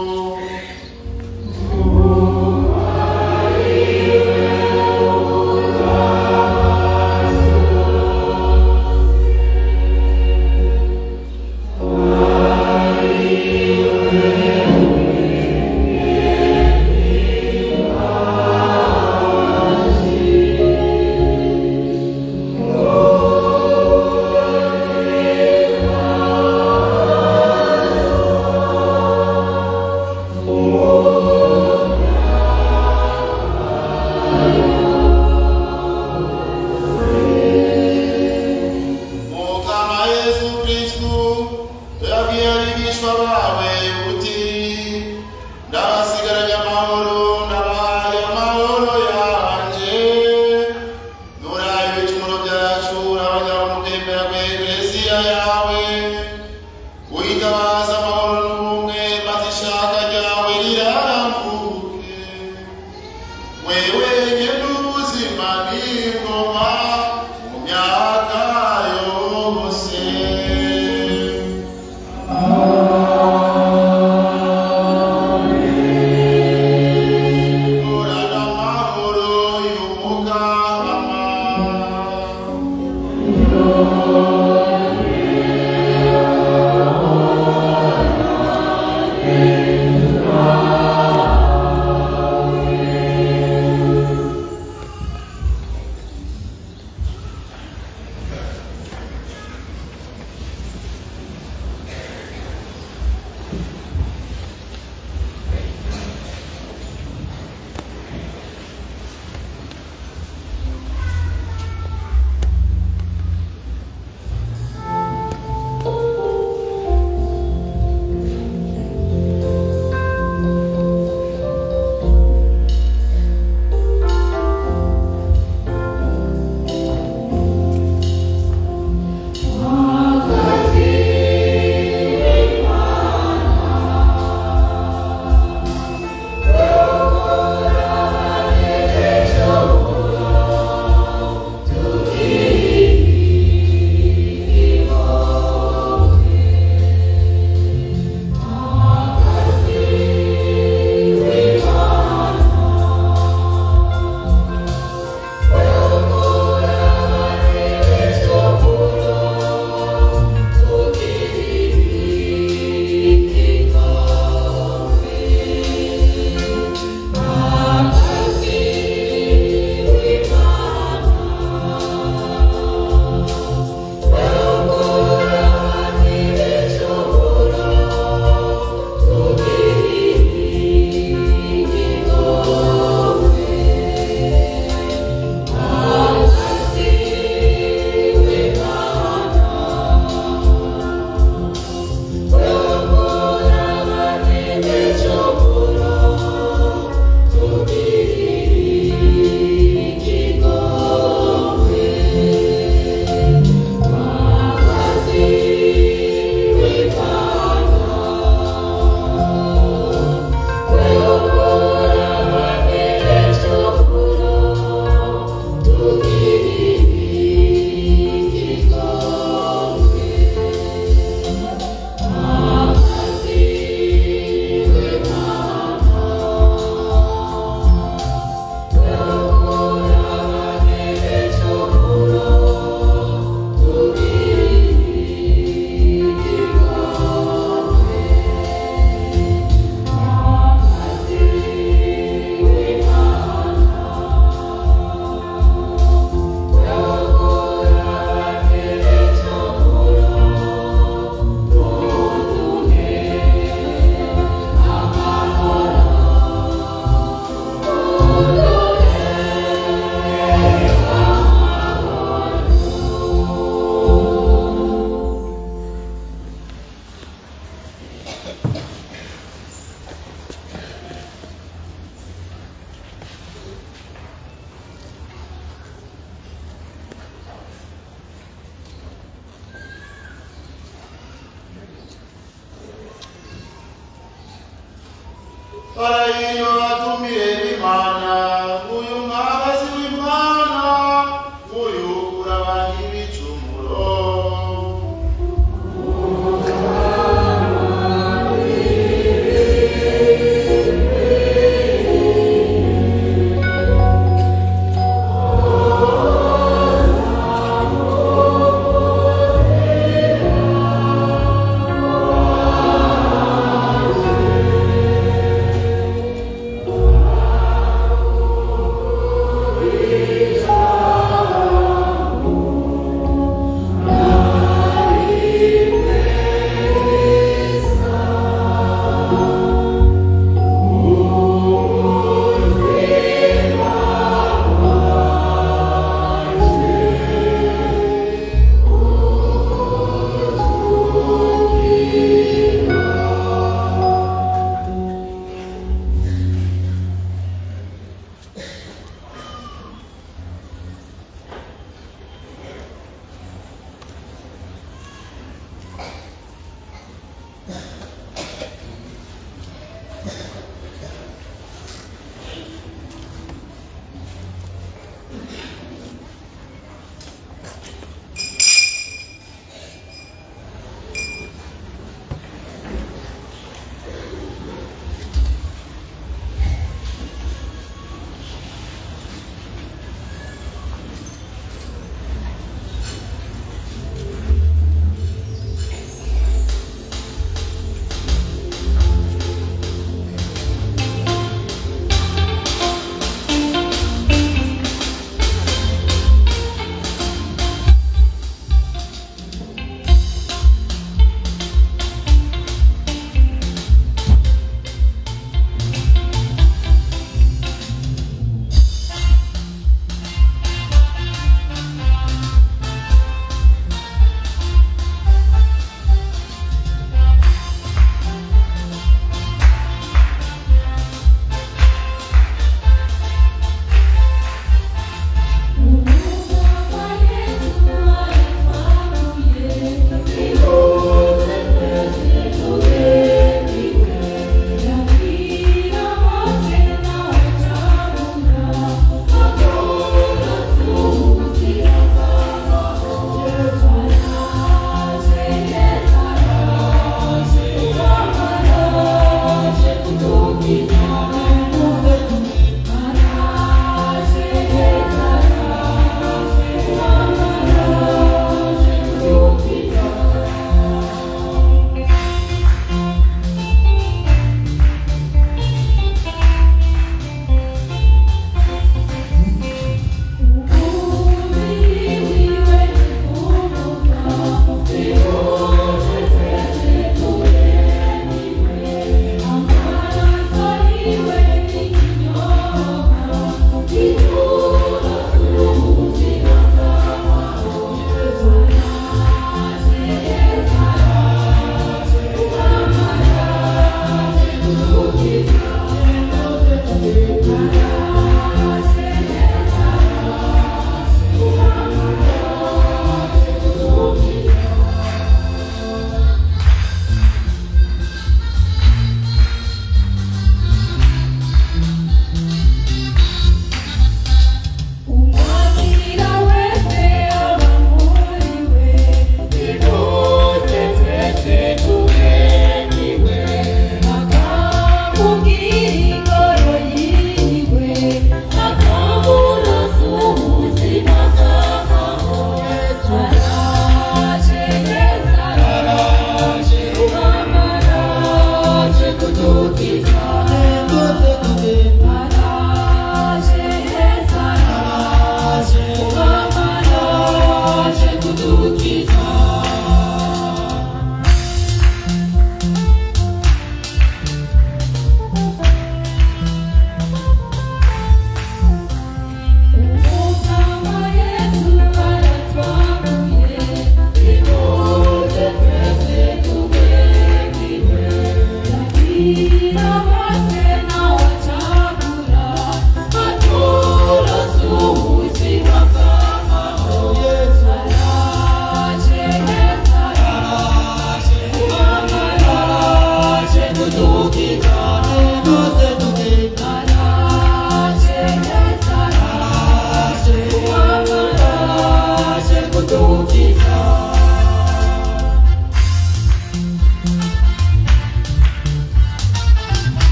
mukama yesu kristu tuyabwiye abigishwa bawe uti ndabasigaranye amahoro ndabahaye amahoro yanje nuraye ibicumuro byacu urabajya mutembera ku eklesiya yawe uyitabaza amahoro n'ubumwe maze ishaka ryawe rirambuke wewe nyene ubuzima n'ingoma mu myaka yose urana amahoro y'umugama Thank Paraino atumire b'Imana, uyu mwagazi w'Imana, uyu urabanya ibicumuro.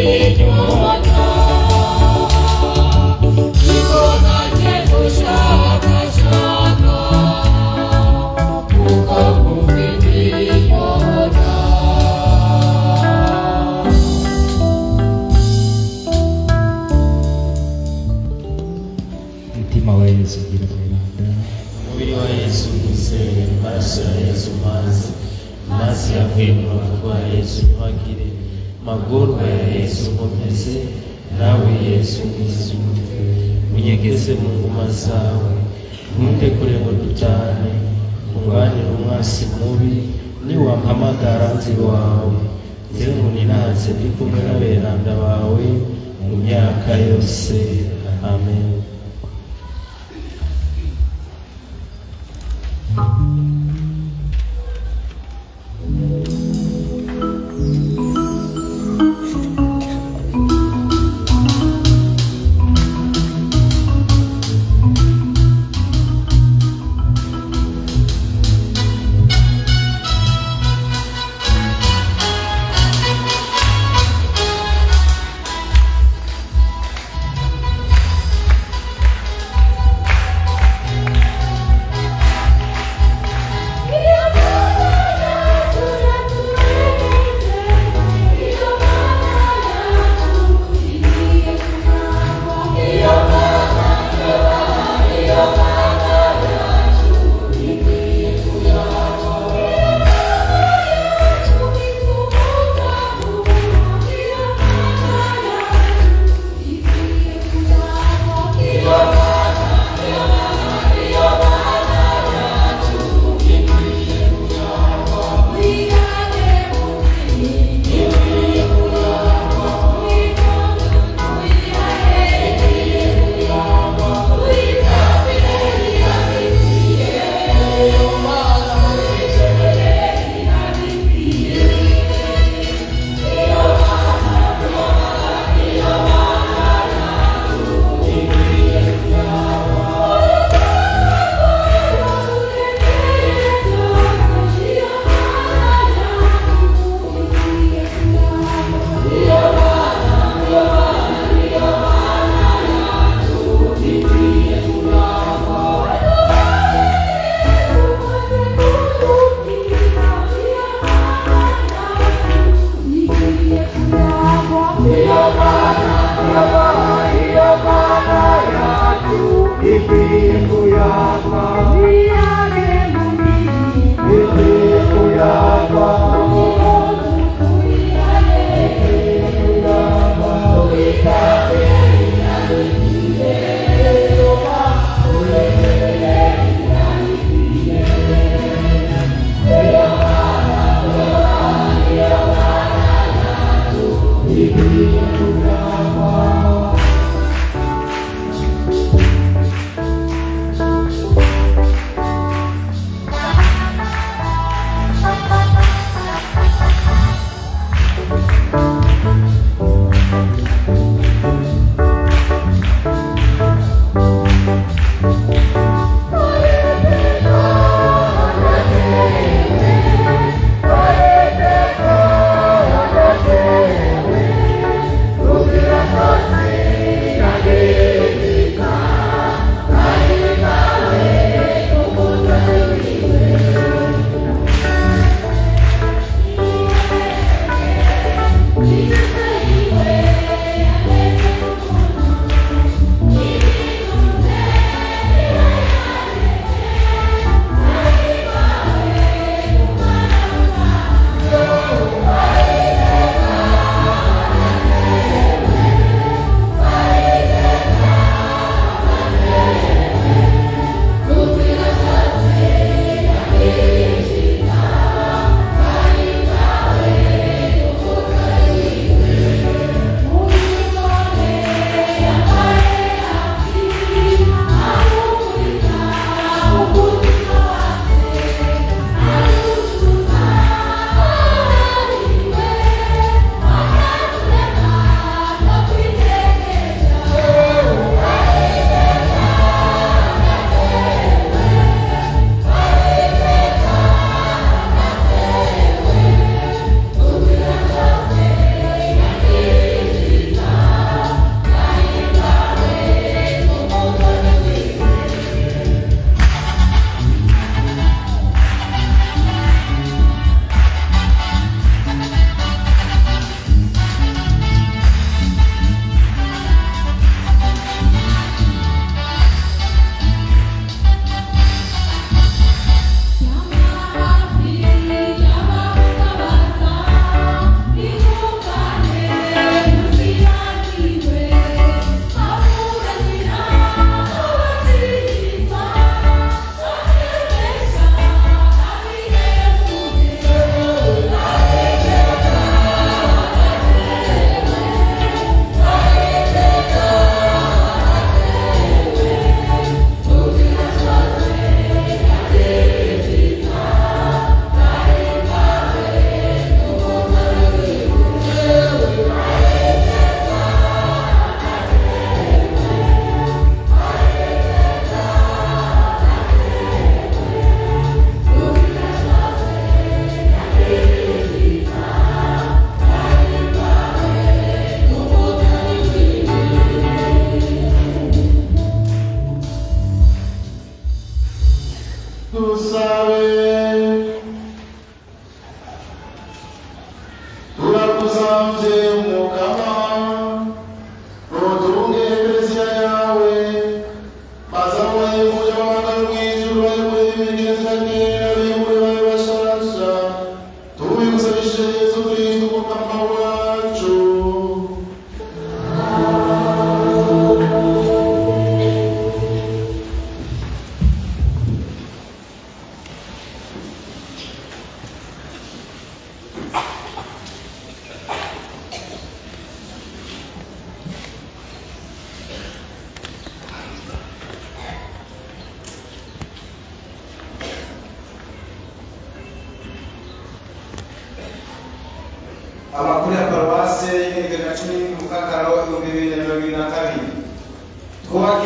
umutima wa yesu ugira umwiranda umubiri wa yesu mwizeye amaraso ya yesu mazi mazi yavuye mu rubavu rwa yesu ntihagire magorwa ya yesu nkomeze nawe yesu mwizumve unyegeze mu nguma zawe ntuntekure ngo dutane unganire umwasi mubi niwampamagara nzi wawe nzire ngo ninaze ndi kumwe n'aberanda bawe mu myaka yose amen Thank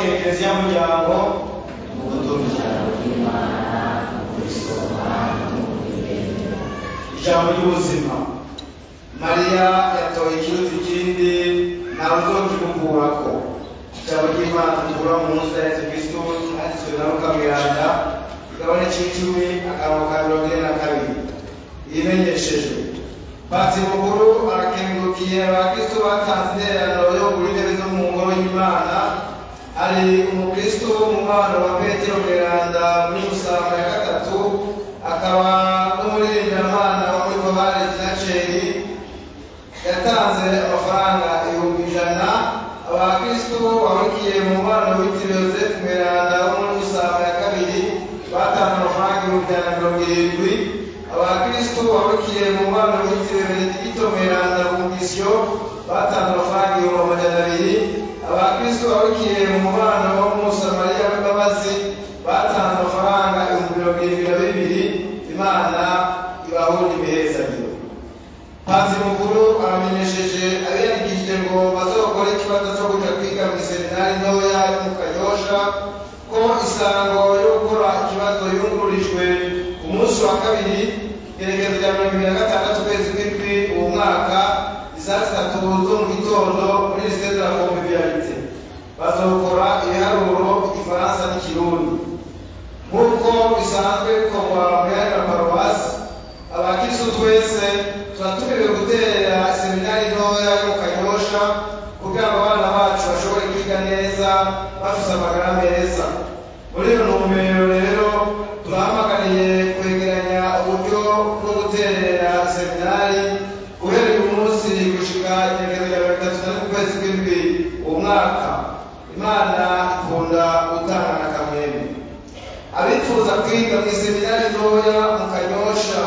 ekereziya muryango ijambo ry'ubuzima mariya yatoye ikiruta ikindi ntawe uzokimukurako ijambo ry'imana tukura mu nzu ya yesu kristo handitswe na luka miranda igabane c'icumi akarongo ka mirongo ine na kabiri yimenyeshejwe patiri mukuru arakengurukiye abakristo batanze intererano yo kugura intebe zo mu ngoro y'imana hari umukristo w'umubano wa petero miranda muri musanga ya gatatu akaba n'umuririmbiramana wo muri korali jinaceri yatanze amafaranga ibihumbi ijana abakristo bahugiye mu mubano witiriwe yosefu miranda wo muri musanga ya kabiri batanze amafaranga ibihumbi ijana na mirongo irindwi abakristo bahugiye mu mubano witiriwe benedikito miranda bumisiyo batanze amafaranga ibihumbi amajana abiri abakristo bahugiye mu mubano wo mu musamariya w'imbabazi batanze amafaranga ibihumbi mirongo irindwi na bibiri imana ibahunda imihezaniro Padiri mukuru aramenyesheje abiyandikishije ngo bazokore ikibazo cyo kuja kwiga mu iseminari ntoya yo mu Kanyosha ko isango yo gukora ikibazo yungururijwe ku munsi wa kabiri igerekezo rya mirongo ibiri na gatandatu ukwezi kw'indwi uwo mwaka isaa zitatu zo mu gitondo muri lycée de la convivialité bazokora ibiharuro igifaransa n'ikirundi nk'uko bisanzwe bikorwa mu yandi maparuwasi abakristu twese turatumiwe guterera seminari ntoya yo mu kanyosha kugira ngo abana bacu bashobore kwiga neza bafite amagara meza muri iyo ntumbero rero turahamagariye kwegeranya uburyo bwo guterera seminari guhera uyu munsi gushika igerekezo rya mirongo itatu na rimwe ukwezi kw'indwi uwo mwaka imana ikunda gutanga na kamwemwe abifuza kwiga mu iseminari ntoya mu kanyosha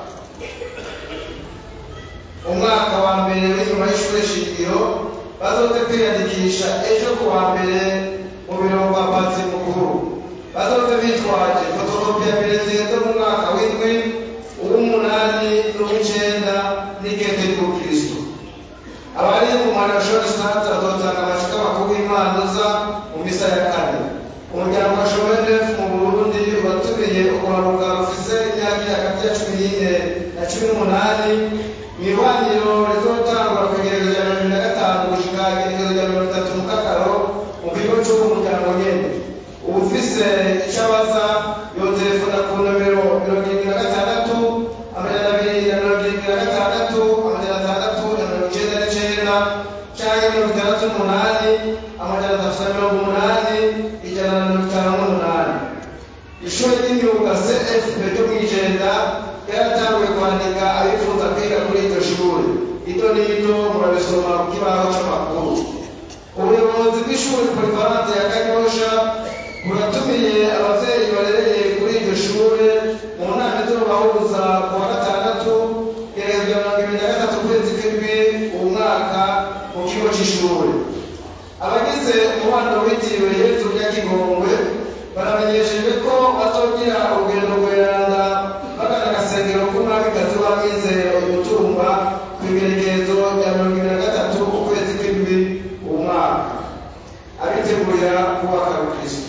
umwaka wa mbere w'inyuma y'ishuri shingiro bazote kwiyandikisha ejo ku wa mbere mu biro kwa patiri mukuru bazote bitwaje fotokopi ya perezida zo mu mwaka w'indwi uw'umunani n'uw'icenda n'ikete ry'ubukristo abari mu marashoni sante bazotanga amacupa makuru y'imanza mu misa ya kane umuryango wa shomenef mu burundi watumiye uruharuka rufise imyaka iri hagati ya cumi n'ine na cumi n'umunani mwihwaniro rizotangwa ku igerekezo rya mirongo na gatanu gushika igerekezo rya mirongo itatu mu kakaro mu kigo c'uwo muryango nyene uwufise ico abaza yotelefona ku nomero mirongo irindwi na gatandatu amajana abiri na mirongo irindwi na gatandatu amajana atandatu na mirongo icenda n'icenda canke mirongo itandatu n'umunani amajana atatu na mirongo umunani ijana na mirongo itanu n'umunani ishuri ry'imyuga cfp ryo mw'ijenda ryaratanguye kwandika abifuza kwiga kuri iryo shuri ito n'ito murabisoma ku kibaho c'amakuru ubuyobozi bw'ishuri polivalante ya kanyosha buratumiye abavyeyi barereye kuri iryo shure mu nama izobahuza ku wa gatandatu igerekezo rya mirongo ibiri na gatatu ukwezi kw'indwi uwu mwaka mu kigo c'ishure abagize umubano witiriwe yezu rya kigongwe baramenyeshejwe ko bazogira urugendo rweranda bagana agasengero k'umwamikazi w'amizero umutumba ku igerekezo rya mirongo ibiri na gatatu ukwezi kw'indwi uwo mwaka abitegurira kubaka rukristo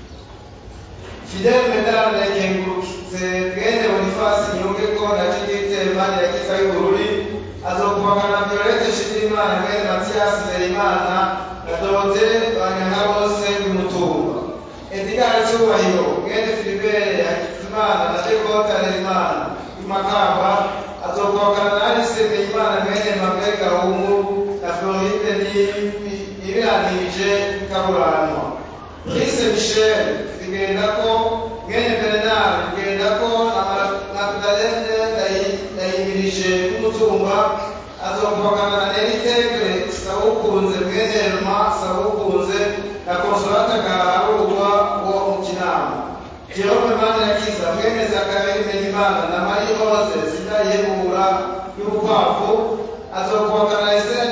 fidele medal yakengurutse bwene bonifasi nyungeko na judite mani ya kiza y'ubururi azokubakana violete shimimana mwene matiyasi nderimana na dorote banyanka bose b'imutumba edgar cyubahiro mwene filibere hakizimana na dekota nerimana imakamba azokubakana na alice neyimana mwene mabwe gahungu na floride nibiranirije kaburanwa Lise Michel zigendako mwene Bernard zigendako na Magdalene ndayimirije k'umutumba azokubakana na Eritegre Sawukunze mwene Elma Sawukunze na Consolata Gaharurwa wo mu Kinama Jerome Manirakiza mwene Zakari Menyimana na Marie Rose Sindayihebura y'Ubukwavu azokubakana na Esther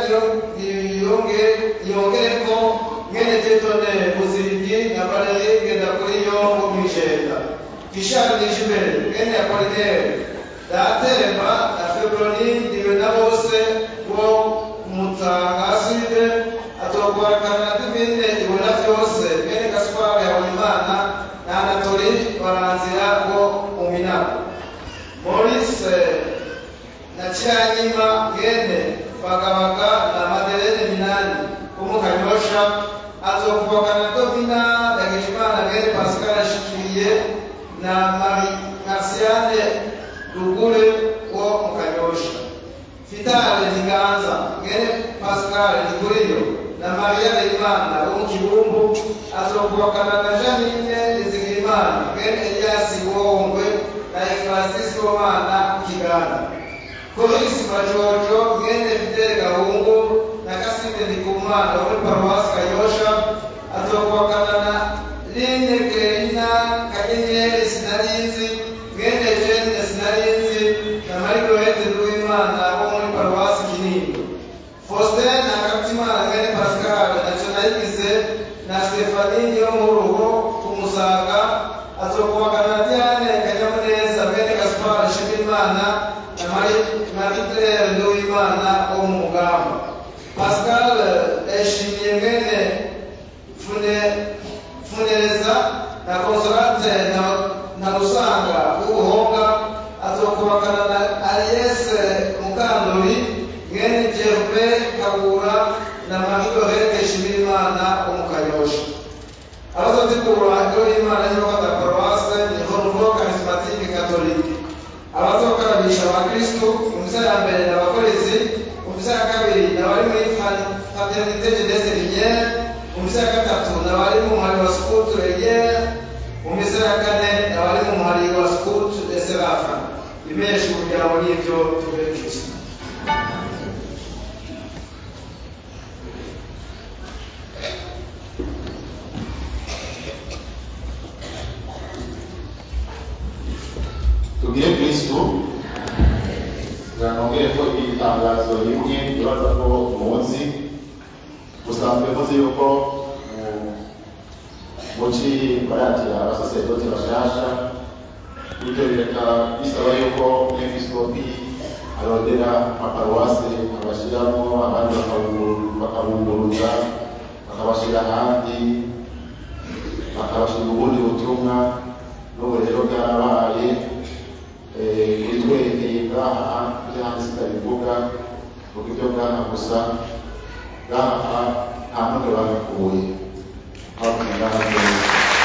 Niyongereko mwene Tetone Muzirigi na Valerie Ngendakuriyo wo mw'Ijenda Gishari Nijibere mwene Apollinaire Datemba na Febroni ndiwe na bose bo kumutanga aside atokubakana na Divine ibona vyose mwene pascal ndikuriyo na mariya beimana wo mu kibumbu azokubakana na janine nizigimana mwene eliyasi wohongwe na efrasisi womana ku kiganda korisi majojo mwene fidele gahungu na kasinde ndikumana wo muri paruwasi kanyosha azokubakana na line kerina kanyenyeri sinarinzi mwene jene sinarinzi na marigorete nduwimana wo muri paruwasi kinini faustin na katimana mwene pascal naco nayigize na stefani yo mu rugo kumusaga azokubakana na diane kanyamuneza mwene gaspar nshimiyimana na maritere nduwimana wo mu mugamba pascal yashimiye mwene fune funereza na consolate na, na rusanga w'ubuhonga azokubakana na aliese mukandori mwene jerube kabura na mahidorete shimirimana wo mu kanyosha abazotegura iyo imana y'abafata paruwase ni renouveau charismatique catholique abazokarabisha abakristu mu misa ya mbere ni abakorezi mu misa ya kabiri ni abari muri fraternité jeunesse liniere mu misa ya gatatu ni abari mu muhari wa scout regere mu misa ya kane ni abari mu muhari wa scout de serafa imesha kugira ngo n'ibyo tube kristo tugire kristu nongere ko iri tangazo rimwe ibaza ko muzi musanzwe muzi yuko mu- muci bayakira abasaserdoti bashasha bityo bireka bisaba yuko umwepiskopi arondera amaparuwase abashiramo abandi bakabu- bakabunguruza bakabashira ahandi bakabashira ubundi butumwa n'ubu rero bwarabaye eh, bitwerekeye bwaha ibyo hanze sitabivuga kuko ibyo bwaha gusa bwaha nta muntu babikuye hakurya ngaha neza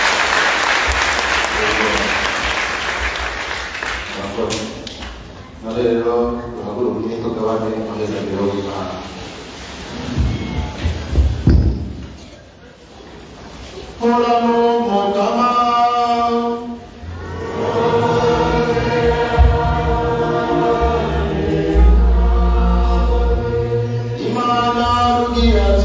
murakoze none rero duhaguruke tugabane amahezagiro w'imana Horamo mukama Imana rugira